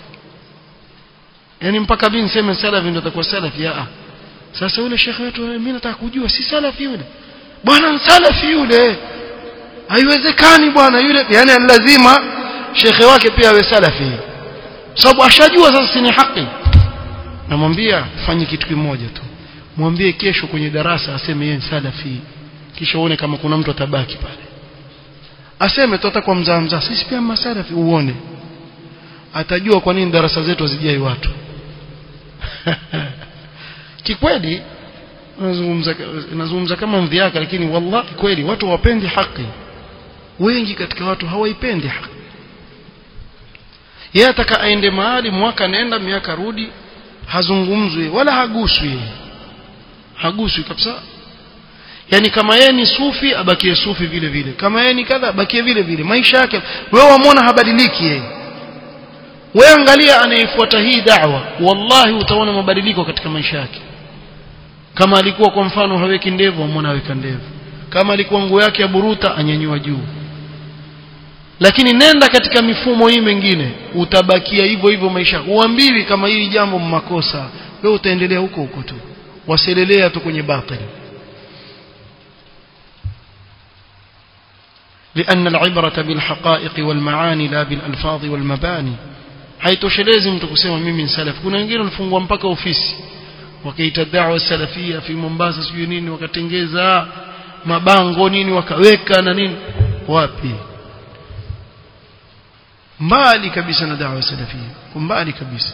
yani mpaka mimi niseme salafi ndio atakuwa salafi ah sasa ule shekhe wetu mimi nataka kujua si salafi yule bwana salafi yule haiwezekani bwana yule yani lazima shekhe wake pia awe salafi sababu ashajua sasa si ni haki namwambia fanye kitu kimoja tu mwambie kesho kwenye darasa aseme yeye salafi kisha uone kama kuna mtu atabaki pale aseme tu atakuwa mzaa mzaa sisi pia masalafi uone atajua kwa nini darasa zetu hazijai watu kikweli nazungumza nazungumza kama mdhiaka lakini wallahi kweli watu hawapendi haki wengi katika watu hawaipendi haki yeye ataka aende mahali mwaka nenda miaka rudi hazungumzwi wala haguswi haguswi kabisa yani kama yeye ni sufi abakie sufi vile vile kama yeye ni kadha abakie vile vile maisha yake wewe wamwona habadiliki yeye wewe angalia anayefuata hii da'wa wallahi utaona mabadiliko katika maisha yake kama alikuwa kwa mfano haweki ndevu amwona aweka ndevu kama alikuwa nguo yake ya buruta anyanyua juu lakini nenda katika mifumo hii mingine utabakia hivyo hivyo maisha uambiwi kama hili jambo makosa wewe utaendelea huko huko tu waselelea tu kwenye batili لأن العبرة بالحقائق والمعاني لا بالألفاظ والمباني haitoshelezi mtu kusema mimi ni salafi kuna wengine walifungwa mpaka ofisi wakaita da'wa salafia fi Mombasa sijui nini wakatengeza mabango nini wakaweka na nini wapi mbali kabisa na da'wa salafia mbali kabisa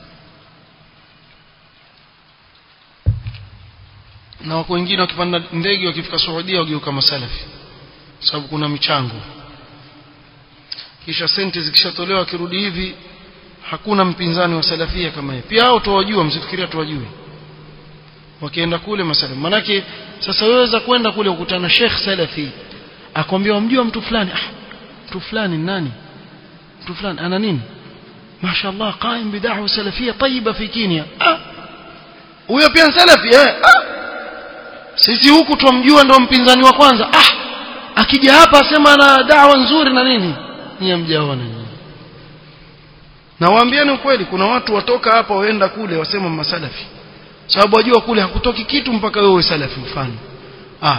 na wako wengine wakipanda ndege wakifika Saudia wageuka masalafi sababu kuna michango kisha senti zikishatolewa akirudi hivi hakuna mpinzani wa salafia kama yeye pia hao tuwajua msifikiria tuwajue wakienda kule masalafi manake sasa weweza kwenda kule kukutana Sheikh Salafi akwambia wamjua mtu fulani ah mtu fulani nani mtu fulani ana nini mashaallah qaim bid'ah salafia tayyiba fi Kenya ah huyo pia salafi eh ah sisi huku tumjua ndo mpinzani wa kwanza ah akija hapa asema ana dawa nzuri na nini nyie mjaona nyinyi na waambieni ukweli kuna watu watoka hapa waenda kule wasema masalafi sababu wajua kule hakutoki kitu mpaka wewe salafi mfano ah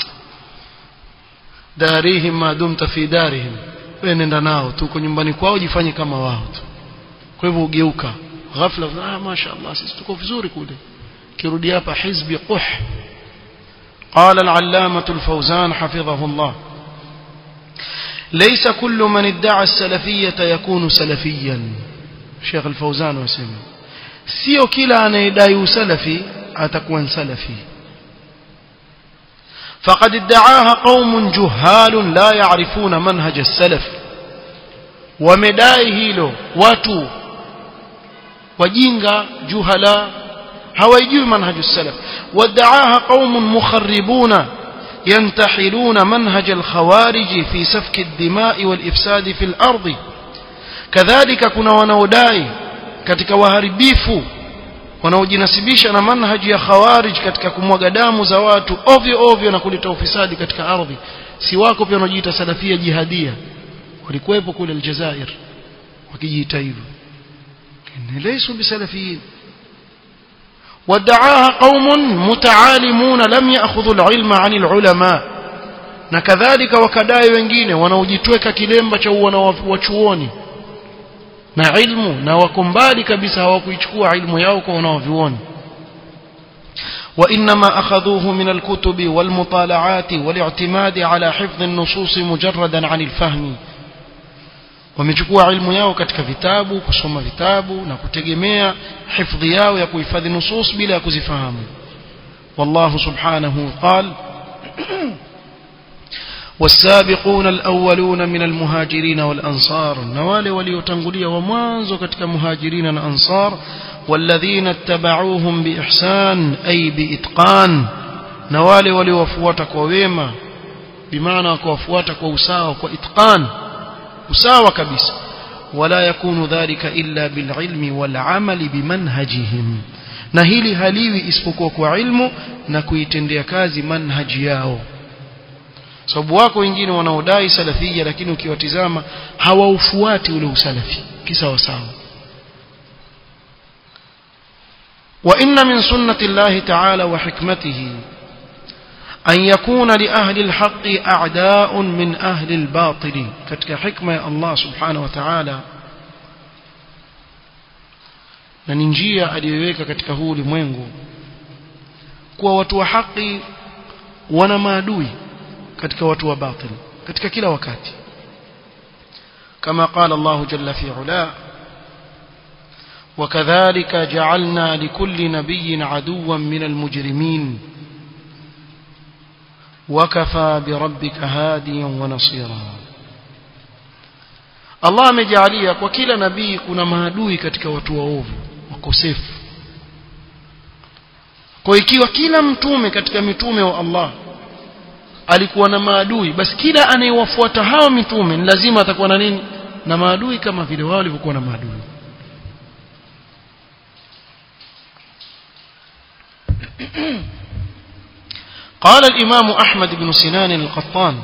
darihim ma dumta fi darihim wewe nenda nao tu uko nyumbani kwao jifanye kama wao tu kwa hivyo ugeuka ghafla ah mashaallah sisi tuko vizuri kule kirudi hapa hizbi quh قال العلامة الفوزان حفظه الله ليس كل من ادعى السلفية يكون سلفيا شيخ الفوزان وسلم sio kila anayedai usalafi atakuwa salafi فقد ادعاها قوم جهال لا يعرفون منهج السلف ومدai hilo watu wajinga juhala hawajui manhaj السلف وادعاها قوم مخربون ينتحلون منهج الخوارج في سفك الدماء والإفساد في الأرض كذلك كنا wanaodai katika waharibifu wanaojinasibisha na manhaji ya khawarij katika kumwaga damu za watu ovyo ovyo na kuleta ufisadi katika ardhi si wako pia wanaojiita salafia jihadia walikuwepo kule Aljazair wakijiita hivyo laysu bisalafiyin ودعاها قوم متعالمون لم يأخذوا العلم عن العلماء na kadhalika wakadai wengine wanaojitweka kilemba cha wachuoni na ilmu na wako mbali kabisa hawakuichukua ilmu yao kwa wanaovioni وإنما أخذوه من الكتب والمطالعات والاعتماد على حفظ النصوص مجردا عن الفهم wamechukua ilmu yao katika vitabu kusoma vitabu na kutegemea hifadhi yao ya kuhifadhi nusus bila ya kuzifahamu wallahu subhanahu qal والسابقون الأولون من المهاجرين والأنصار نوال وليتنقلي ومانزو كتك مهاجرين الأنصار والذين اتبعوهم بإحسان أي بإتقان نوال وليوفوتك وويما بمعنى كوفوتك ووساوك وإتقان usawa kabisa wala yakunu dhalika illa bililmi walamali bimanhajihim na hili haliwi isipokuwa kwa ilmu na kuitendea kazi manhaji yao sababu wako wengine wanaodai salafia lakini ukiwatizama hawaufuati ule usalafi kisawa sawa وإن من سنة الله تعالى وحكمته أن يكون لأهل الحق أعداء من أهل الباطل كتك حكمة الله سبحانه وتعالى na ni njia aliyoiweka katika huu ulimwengu kuwa watu wa haki wana maadui katika watu wa batil katika kila wakati kama qala Allah jalla fi ula وكذلك جعلنا لكل نبي عدوا من المجرمين وكفى بربك هاديا ونصيرا Allah amejalia kwa kila nabii kuna maadui katika watu waovu wakosefu kwa ikiwa kila mtume katika mitume wa Allah alikuwa na maadui basi kila anayewafuata hao mitume ni lazima atakuwa na nini na maadui kama vile wao walivyokuwa na maadui قال الإمام أحمد بن سنان القطان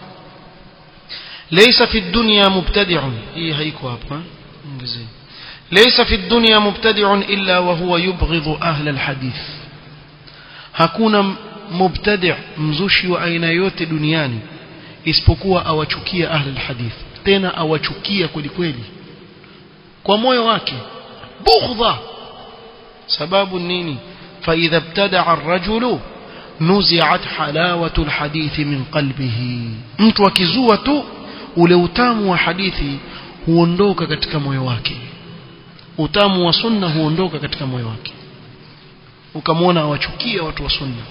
ليس في الدنيا مبتدع إيه هيكو ليس في الدنيا مبتدع إلا وهو يبغض أهل الحديث hakuna mubtadi' mzushi wa aina yote duniani isipokuwa awachukia ahli alhadith tena awachukia kweli kweli kwa moyo wake bughdha sababu nini fa idha ibtada'a ar-rajulu nuzi'at halawatu alhadith min qalbihi mtu akizua tu ule utamu wa hadithi huondoka katika moyo wake utamu wa sunna huondoka katika moyo wake ukamwona awachukia watu wa sunna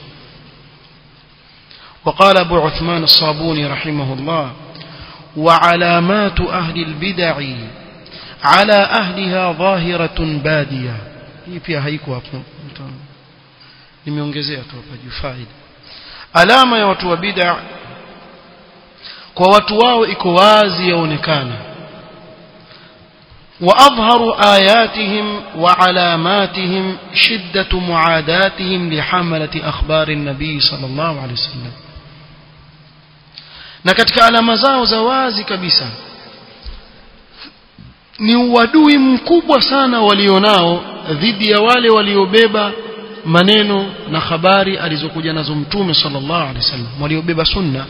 وقال أبو عثمان الصابوني رحمه الله وعلامات أهل البدع على أهلها ظاهرة بادية hii pia haiko hapo nimeongezea tu hapa juu faida alama ya watu wa bid'a kwa watu wao iko wazi yaonekana وأظهر آياتهم وعلاماتهم شدة معاداتهم لحملة أخبار النبي صلى الله عليه وسلم na katika alama zao za wazi kabisa ni uadui mkubwa sana walionao dhidi ya wale waliobeba maneno na habari alizokuja nazo mtume sallallahu alaihi wasallam waliobeba sunna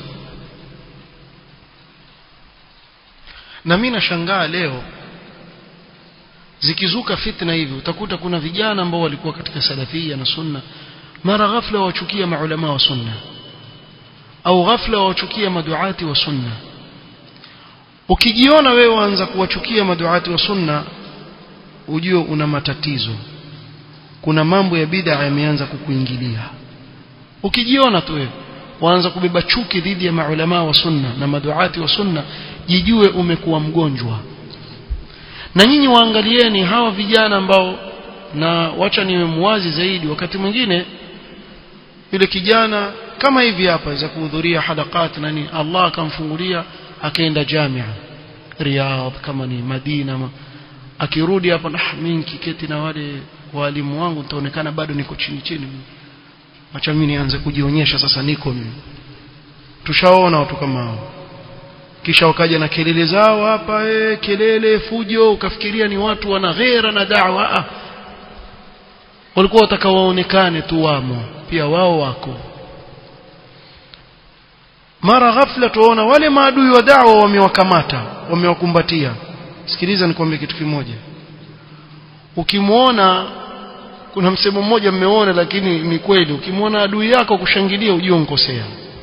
na mimi nashangaa leo zikizuka fitna hivi utakuta kuna vijana ambao walikuwa katika salafia na sunna mara ghafla wachukia maulama wa sunna au ghafla wachukia maduati wa sunna ukijiona wewe waanza kuwachukia maduati wa sunna ujue una matatizo kuna mambo ya bid'a yameanza kukuingilia ukijiona tu wewe waanza kubeba chuki dhidi ya maulama wa sunna na maduati wa sunna jijue umekuwa mgonjwa na nyinyi waangalieni hawa vijana ambao na wacha niwe muwazi zaidi wakati mwingine yule kijana kama hivi hapa za kuhudhuria halakat nani Allah akamfungulia akaenda jamia Riyadh kama ni Madina ma, akirudi hapa ah mimi nikiketi na wale walimu wangu nitaonekana bado niko chini chini acha mimi nianze kujionyesha sasa niko mimi tushaona watu kama hao kisha wakaja na kelele zao hapa eh kelele fujo ukafikiria ni watu wana ghera na da'wa ah walikuwa watakawaonekane tu wamo pia wao wako mara ghafla tuona wale maadui wa da'wa wamewakamata wamewakumbatia sikiliza nikwambie kitu kimoja ukimwona kuna msemo mmoja mmeona lakini ni kweli ukimwona adui yako kushangilia ujue unkosea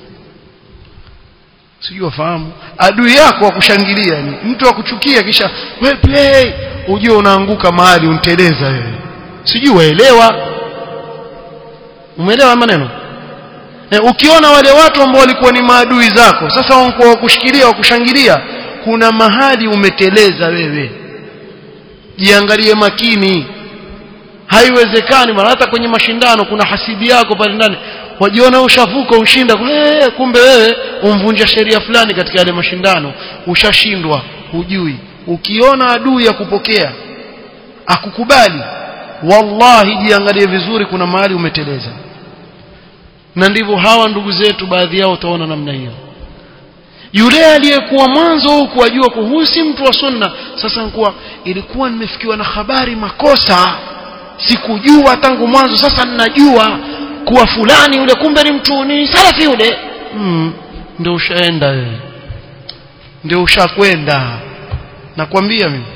sijui wafahamu adui yako akushangilia ni mtu akuchukia kisha we play ujue unaanguka mahali unteleza wewe sijui waelewa umeelewa maneno e, ukiona wale watu ambao walikuwa ni maadui zako sasa wanakuwa wakushikilia wakushangilia kuna mahali umeteleza wewe jiangalie makini haiwezekani mara hata kwenye mashindano kuna hasidi yako pale ndani wajiona ushavuka ushinda hey, kumbe wewe umvunja sheria fulani katika yale mashindano ushashindwa hujui ukiona adui ya kupokea akukubali wallahi jiangalie vizuri kuna mahali umeteleza na ndivyo hawa ndugu zetu baadhi yao utaona namna hiyo yule aliyekuwa mwanzo huku ajua kwa huyu si mtu wa sunna sasa nikuwa ilikuwa nimefikiwa na habari makosa sikujua tangu mwanzo sasa ninajua kuwa fulani yule kumbe ni mtu ni salafi yule mm, ndio ushaenda wewe ndio ushakwenda nakwambia mimi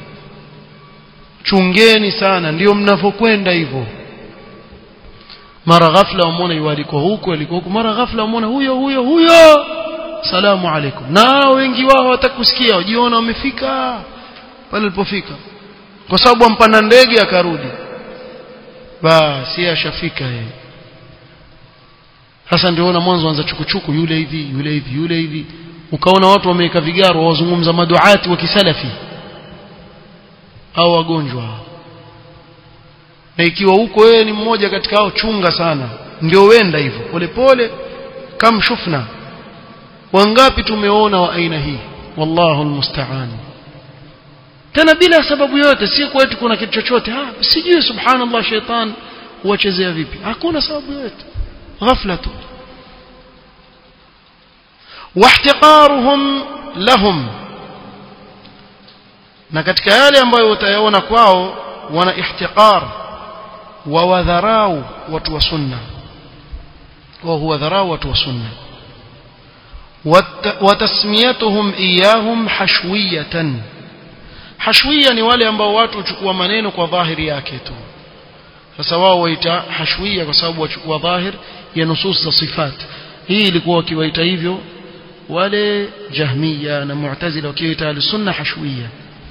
chungeni sana ndio mnavyokwenda hivyo mara ghafla wamwona yualiko huko aliko huko mara ghafla wamwona huyo huyo huyo salamu alaikum na wengi wao watakusikia wajiona wamefika pale alipofika kwa sababu ampanda ndege akarudi basi ashafika yeye sasa ndio ona mwanzo anza chukuchuku yule hivi yule hivi yule hivi ukaona watu wameweka vigaro wazungumza maduati wa kisalafi au wagonjwa na ikiwa huko wewe ni mmoja katika hao chunga sana ndio wenda hivyo polepole kam shufna wangapi tumeona wa aina hii wallahu almusta'an tena bila sababu yote si kwetu kuna kitu chochote ah sijui subhanallah shaitan huwachezea vipi hakuna sababu yote ghafla tu واحتقارهم لهم na katika yale ambayo utayaona kwao wana ihtiqar wa wadharau watu wa sunna wa huwa dharau watu wa sunna watasmiyatuhum iyahum hashwiyatan hashwiya ni wale ambao watu huchukua maneno kwa dhahiri yake tu sasa wao waita hashwiya kwa sababu wachukua dhahir ya nusus za sifat hii ilikuwa wakiwaita hivyo wale jahmiya na mu'tazila wakiwaita al-sunna hashwiya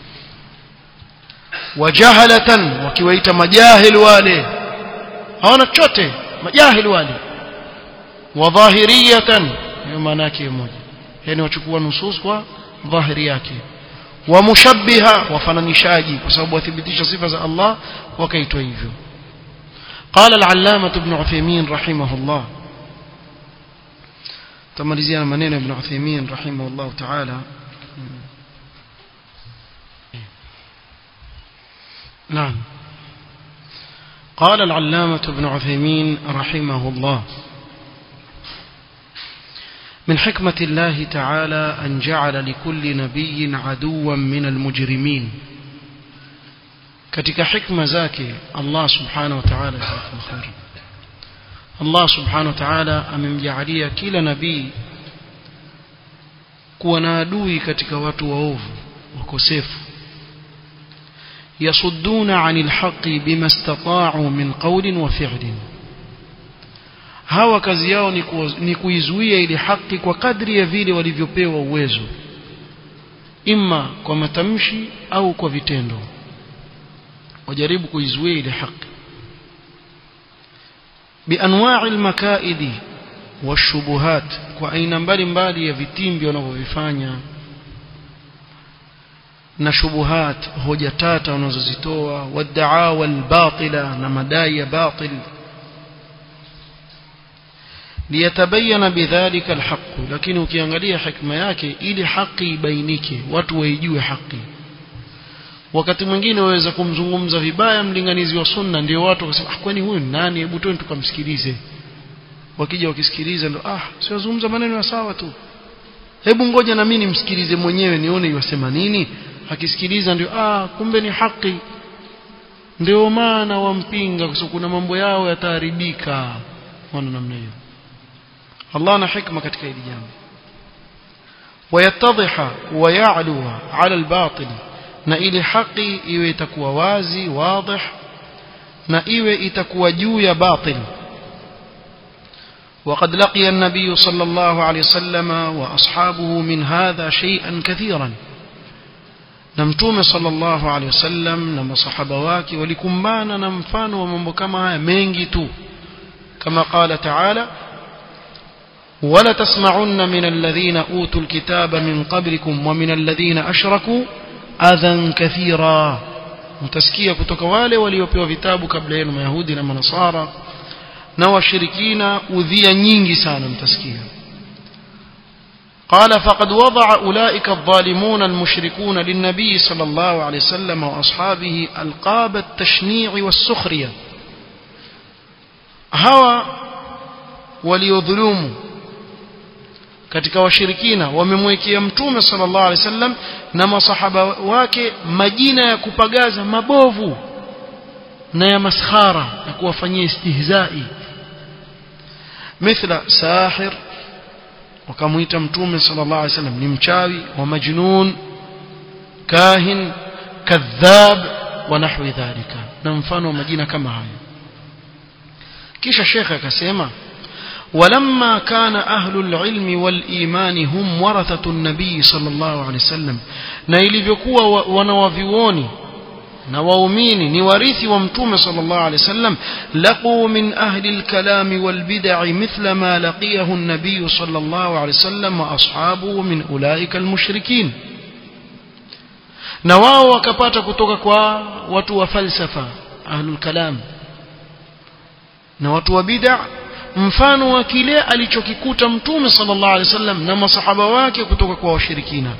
wajahalatan wakiwaita majahil wale hawana chochote majahil wale wadhahiriyatan hiyo maana yake moja yani wachukua nusus kwa dhahiri yake wa mushabbiha wafananishaji kwa sababu wathibitisha sifa za Allah wakaitwa hivyo قال العلامة ابن عثيمين رحمه الله تمalizia maneno ibn Uthaymeen rahimahullah ta'ala نعم قال العلامة ابن عثيمين رحمه الله من حكمة الله تعالى أن جعل لكل نبي عدوا من المجرمين katika hikma zake Allah subhanahu wa ta'ala khair Allah subhanahu wa ta'ala amemjaalia kila nabii kuwa na adui katika watu waovu wakosefu yasudduna 'anil haqqi bima istata'u min qawlin wa fi'lin hawa kazi yao ni, ku, ni kuizuia ile haki kwa kadri ya vile walivyopewa uwezo imma kwa matamshi au kwa vitendo wajaribu kuizuia ile haki bianwa'i almakaidi washubuhat kwa aina mbalimbali ya vitimbi wanavyovifanya na shubuhat hoja tata wanazozitoa wadaawa albatila na madai ya batil liyatabayana bidhalika alhaq lakini ukiangalia hikma yake ili haki ibainike watu waijue haki wakati mwingine waweza kumzungumza vibaya mlinganizi wa sunna ndio watu wakasema ah kwani huyu nani hebu twende tukamsikilize wakija wakisikiliza ndo ah siwazungumza maneno ya sawa tu hebu ngoja na mimi nimsikilize mwenyewe nione yasema nini akisikiliza ndio ah kumbe ni haki ndio maana wampinga kwa sababu kuna mambo yao yataharibika wana namna hiyo Allah ana hikma katika hili jambo ويتضح ويعلو على الباطل na ile haki iwe itakuwa wazi wadih na iwe itakuwa juu ya batil وقد لقي النبي صلى الله عليه وسلم وأصحابه من هذا شيئا كثيرا نمتوم صلى الله عليه وسلم نما صحابة واكي ولكمبانا نمفان ومنبكما منجتو كما قال تعالى ولتسمعن من الذين أوتوا الكتاب من قبلكم ومن الذين أشركوا أذى كثيرا mtasikia kutoka wale waliopewa vitabu kabla yenu mayahudi na manasara na washirikina udhia nyingi sana mtasikia قال فقد وضع أولئك الظالمون المشركون للنبي صلى الله عليه وسلم وأصحابه ألقاب التشنيع والسخرية هوا وليظلموا katika washirikina wamemwekea mtume sallallahu alaihi wasallam na masahaba wake majina ya kupagaza mabovu na ya maskhara na kuwafanyia istihzai mithla sahir wakamuita mtume sallallahu alaihi wasallam ni mchawi wa majnun kahin kadhab wa nahwi dhalika na mfano wa majina kama hayo kisha shekhe akasema ولما كان أهل العلم والإيمان هم ورثة النبي صلى الله عليه وسلم na ilivyokuwa wanawavioni na waumini ni warithi wa mtume sallallahu alaihi wasallam laqu min ahli alkalam walbid'i mithla ma laqiyahu an-nabiy sallallahu alaihi wasallam wa ashabuhu min ulaika almushrikin na wao wakapata kutoka kwa watu wa falsafa ahlul kalam na watu wa bid'a mfano wa kile alichokikuta mtume sallallahu alaihi wasallam na masahaba wake kutoka kwa washirikina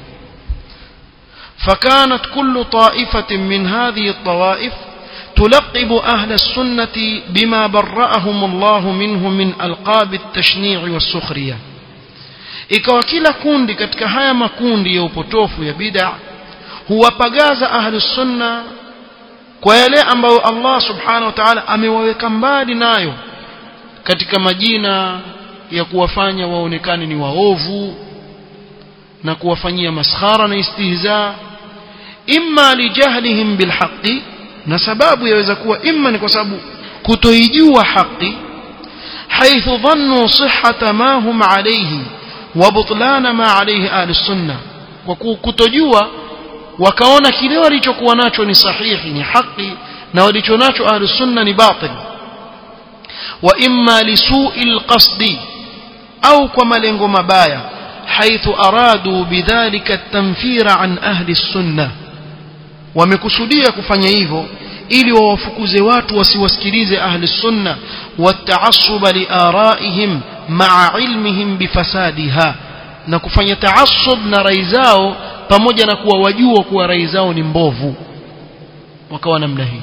فكانت كل طائفة من هذه الطوائف تلقب أهل السنة بما برأهم الله منه من ألقاب التشنيع والسخرية ikawa kila kundi katika haya makundi ya upotofu ya bid'a huwapagaza ahlus sunna kwa yale ambayo Allah subhanahu wa ta'ala amewaweka mbali nayo katika majina ya kuwafanya waonekane ni waovu na kuwafanyia maskhara na istihza imma lijahlihim bilhaqi na sababu yaweza kuwa imma ni kwa sababu kutoijua haki haithu dhannu sihhata ma hum alayhi wa butlana ma alayhi ahli sunna kwa kutojua wakaona kile walichokuwa nacho ni sahihi ni haki na walichonacho ahli sunna ni batil wa imma lisu'i alqasdi au kwa malengo mabaya حيث أرادوا بذلك التنفير عن أهل السنة wamekusudia kufanya hivyo ili wawafukuze watu wasiwasikilize ahli sunna wataassuba liaraihim maa ilmihim bifasadiha na kufanya taassub na rai zao pamoja na kuwa wajua kuwa rai zao ni mbovu wakawa namna hii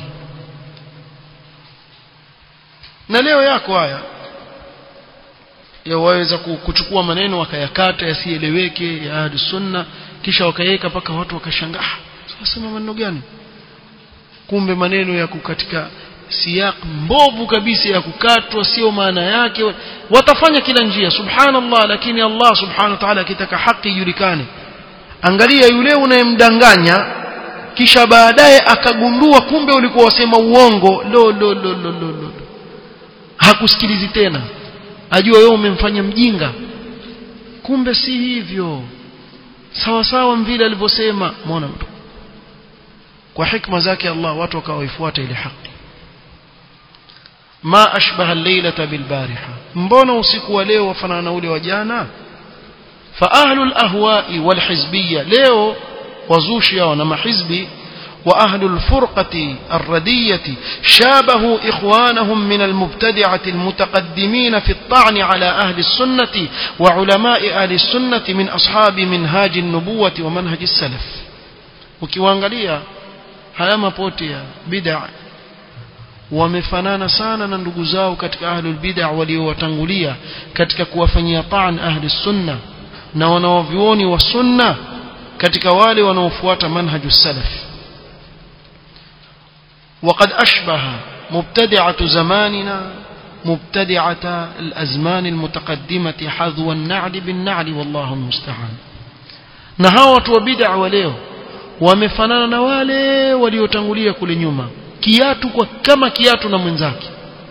na leo yako haya ya waweza kuchukua maneno wakayakata yasieleweke ya ahli sunna kisha wakaweka mpaka watu wakashangaa wasema maneno gani kumbe maneno ya kukatika siyak mbovu kabisa ya kukatwa sio maana yake watafanya kila njia subhanallah lakini Allah subhanahu wa ta'ala akitaka haki ijulikane angalia yule unayemdanganya kisha baadaye akagundua kumbe ulikuwa wasema uongo lo lo lo lo lo, lo. hakusikilizi tena ajua wewe umemfanya mjinga kumbe si hivyo sawa sawa vile alivyosema muona mtu kwa hikma zake Allah watu wakawaifuata ile haki ma ashbaha al-lailata bil-bariha mbona usiku wa leo wafanana na ule wa jana fa ahlul ahwa'i wal hizbiyya leo wazushi hao na mahizbi وأهل الفرقة الردية شابهوا إخوانهم من المبتدعة المتقدمين في الطعن على أهل السنة وعلماء أهل السنة من أصحاب منهاج النبوة ومنهج السلف ukiwaangalia haya mapote ya bid'a wamefanana sana na ndugu zao katika ahlul bid'a waliowatangulia katika kuwafanyia ta'an ahli sunna na wanaovioni wa sunna katika wale wanaofuata manhaju salaf وقد أشبه مبتدعة زماننا مبتدعة الأزمان المتقدمة حذو النعل بالنعل والله المستعان نهاوة وبدع وليه wamefanana na wale waliotangulia kule nyuma kiatu kwa kama kiatu na mwenzake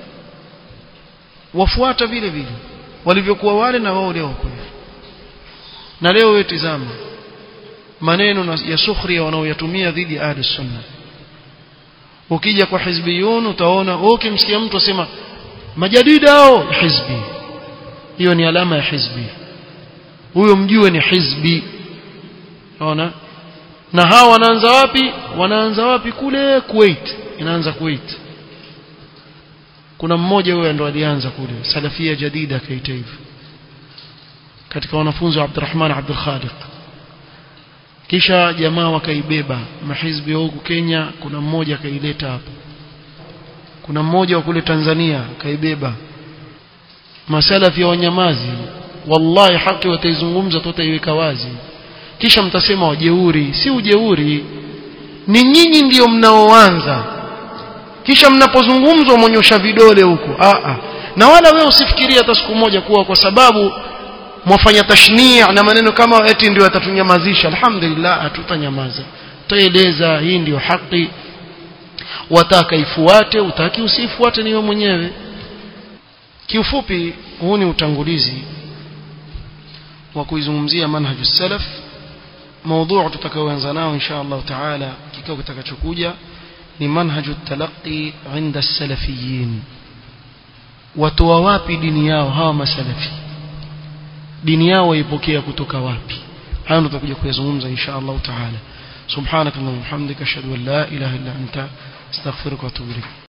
wafuata vile vile walivyokuwa wale na wao leo kule na leo wewe tizama maneno ya sukhria wanaoyatumia dhidi ya ahli sunna ukija kwa hizbiyun utaona ukimsikia mtu asema majadida hao hizbi hiyo ni alama ya hizbi huyo mjue ni hizbi unaona na hawa wanaanza wapi wanaanza wapi kule Kuwait inaanza Kuwait kuna mmoja huyo ndo alianza kule salafia jadida kaita hivyo katika wanafunzi wa Abdurrahman Abdul Khaliq kisha jamaa wakaibeba mahizbi huku Kenya kuna mmoja akaileta hapa kuna mmoja wa kule Tanzania kaibeba masalafi ya wanyamazi wallahi haki wataizungumza tutaiweka wazi kisha mtasema wajeuri si ujeuri ni nyinyi ndiyo mnaoanza kisha mnapozungumzwa mwonyosha vidole huko a a na wala wewe usifikirie hata siku moja kuwa kwa sababu mwafanya tashnia na maneno kama eti ndio atatunyamazisha alhamdulillah hatutanyamaza tutaeleza hii ndiyo haki wataka ifuate utaki usifuate niwe mwenyewe kiufupi huu ni utangulizi wa kuizungumzia manhaju salaf موضوع tutakaoanza nao insha Allah taala kikao kitakachokuja ni manhaju talaqi inda salafiyin watoa wapi dini yao hawa masalafi dini yao waipokea kutoka wapi hayo ndo tutakuja kuyazungumza insha Allah taala subhanakallahumma hamdika ashhadu an la ilaha illa anta astaghfiruka wa atubu ilayk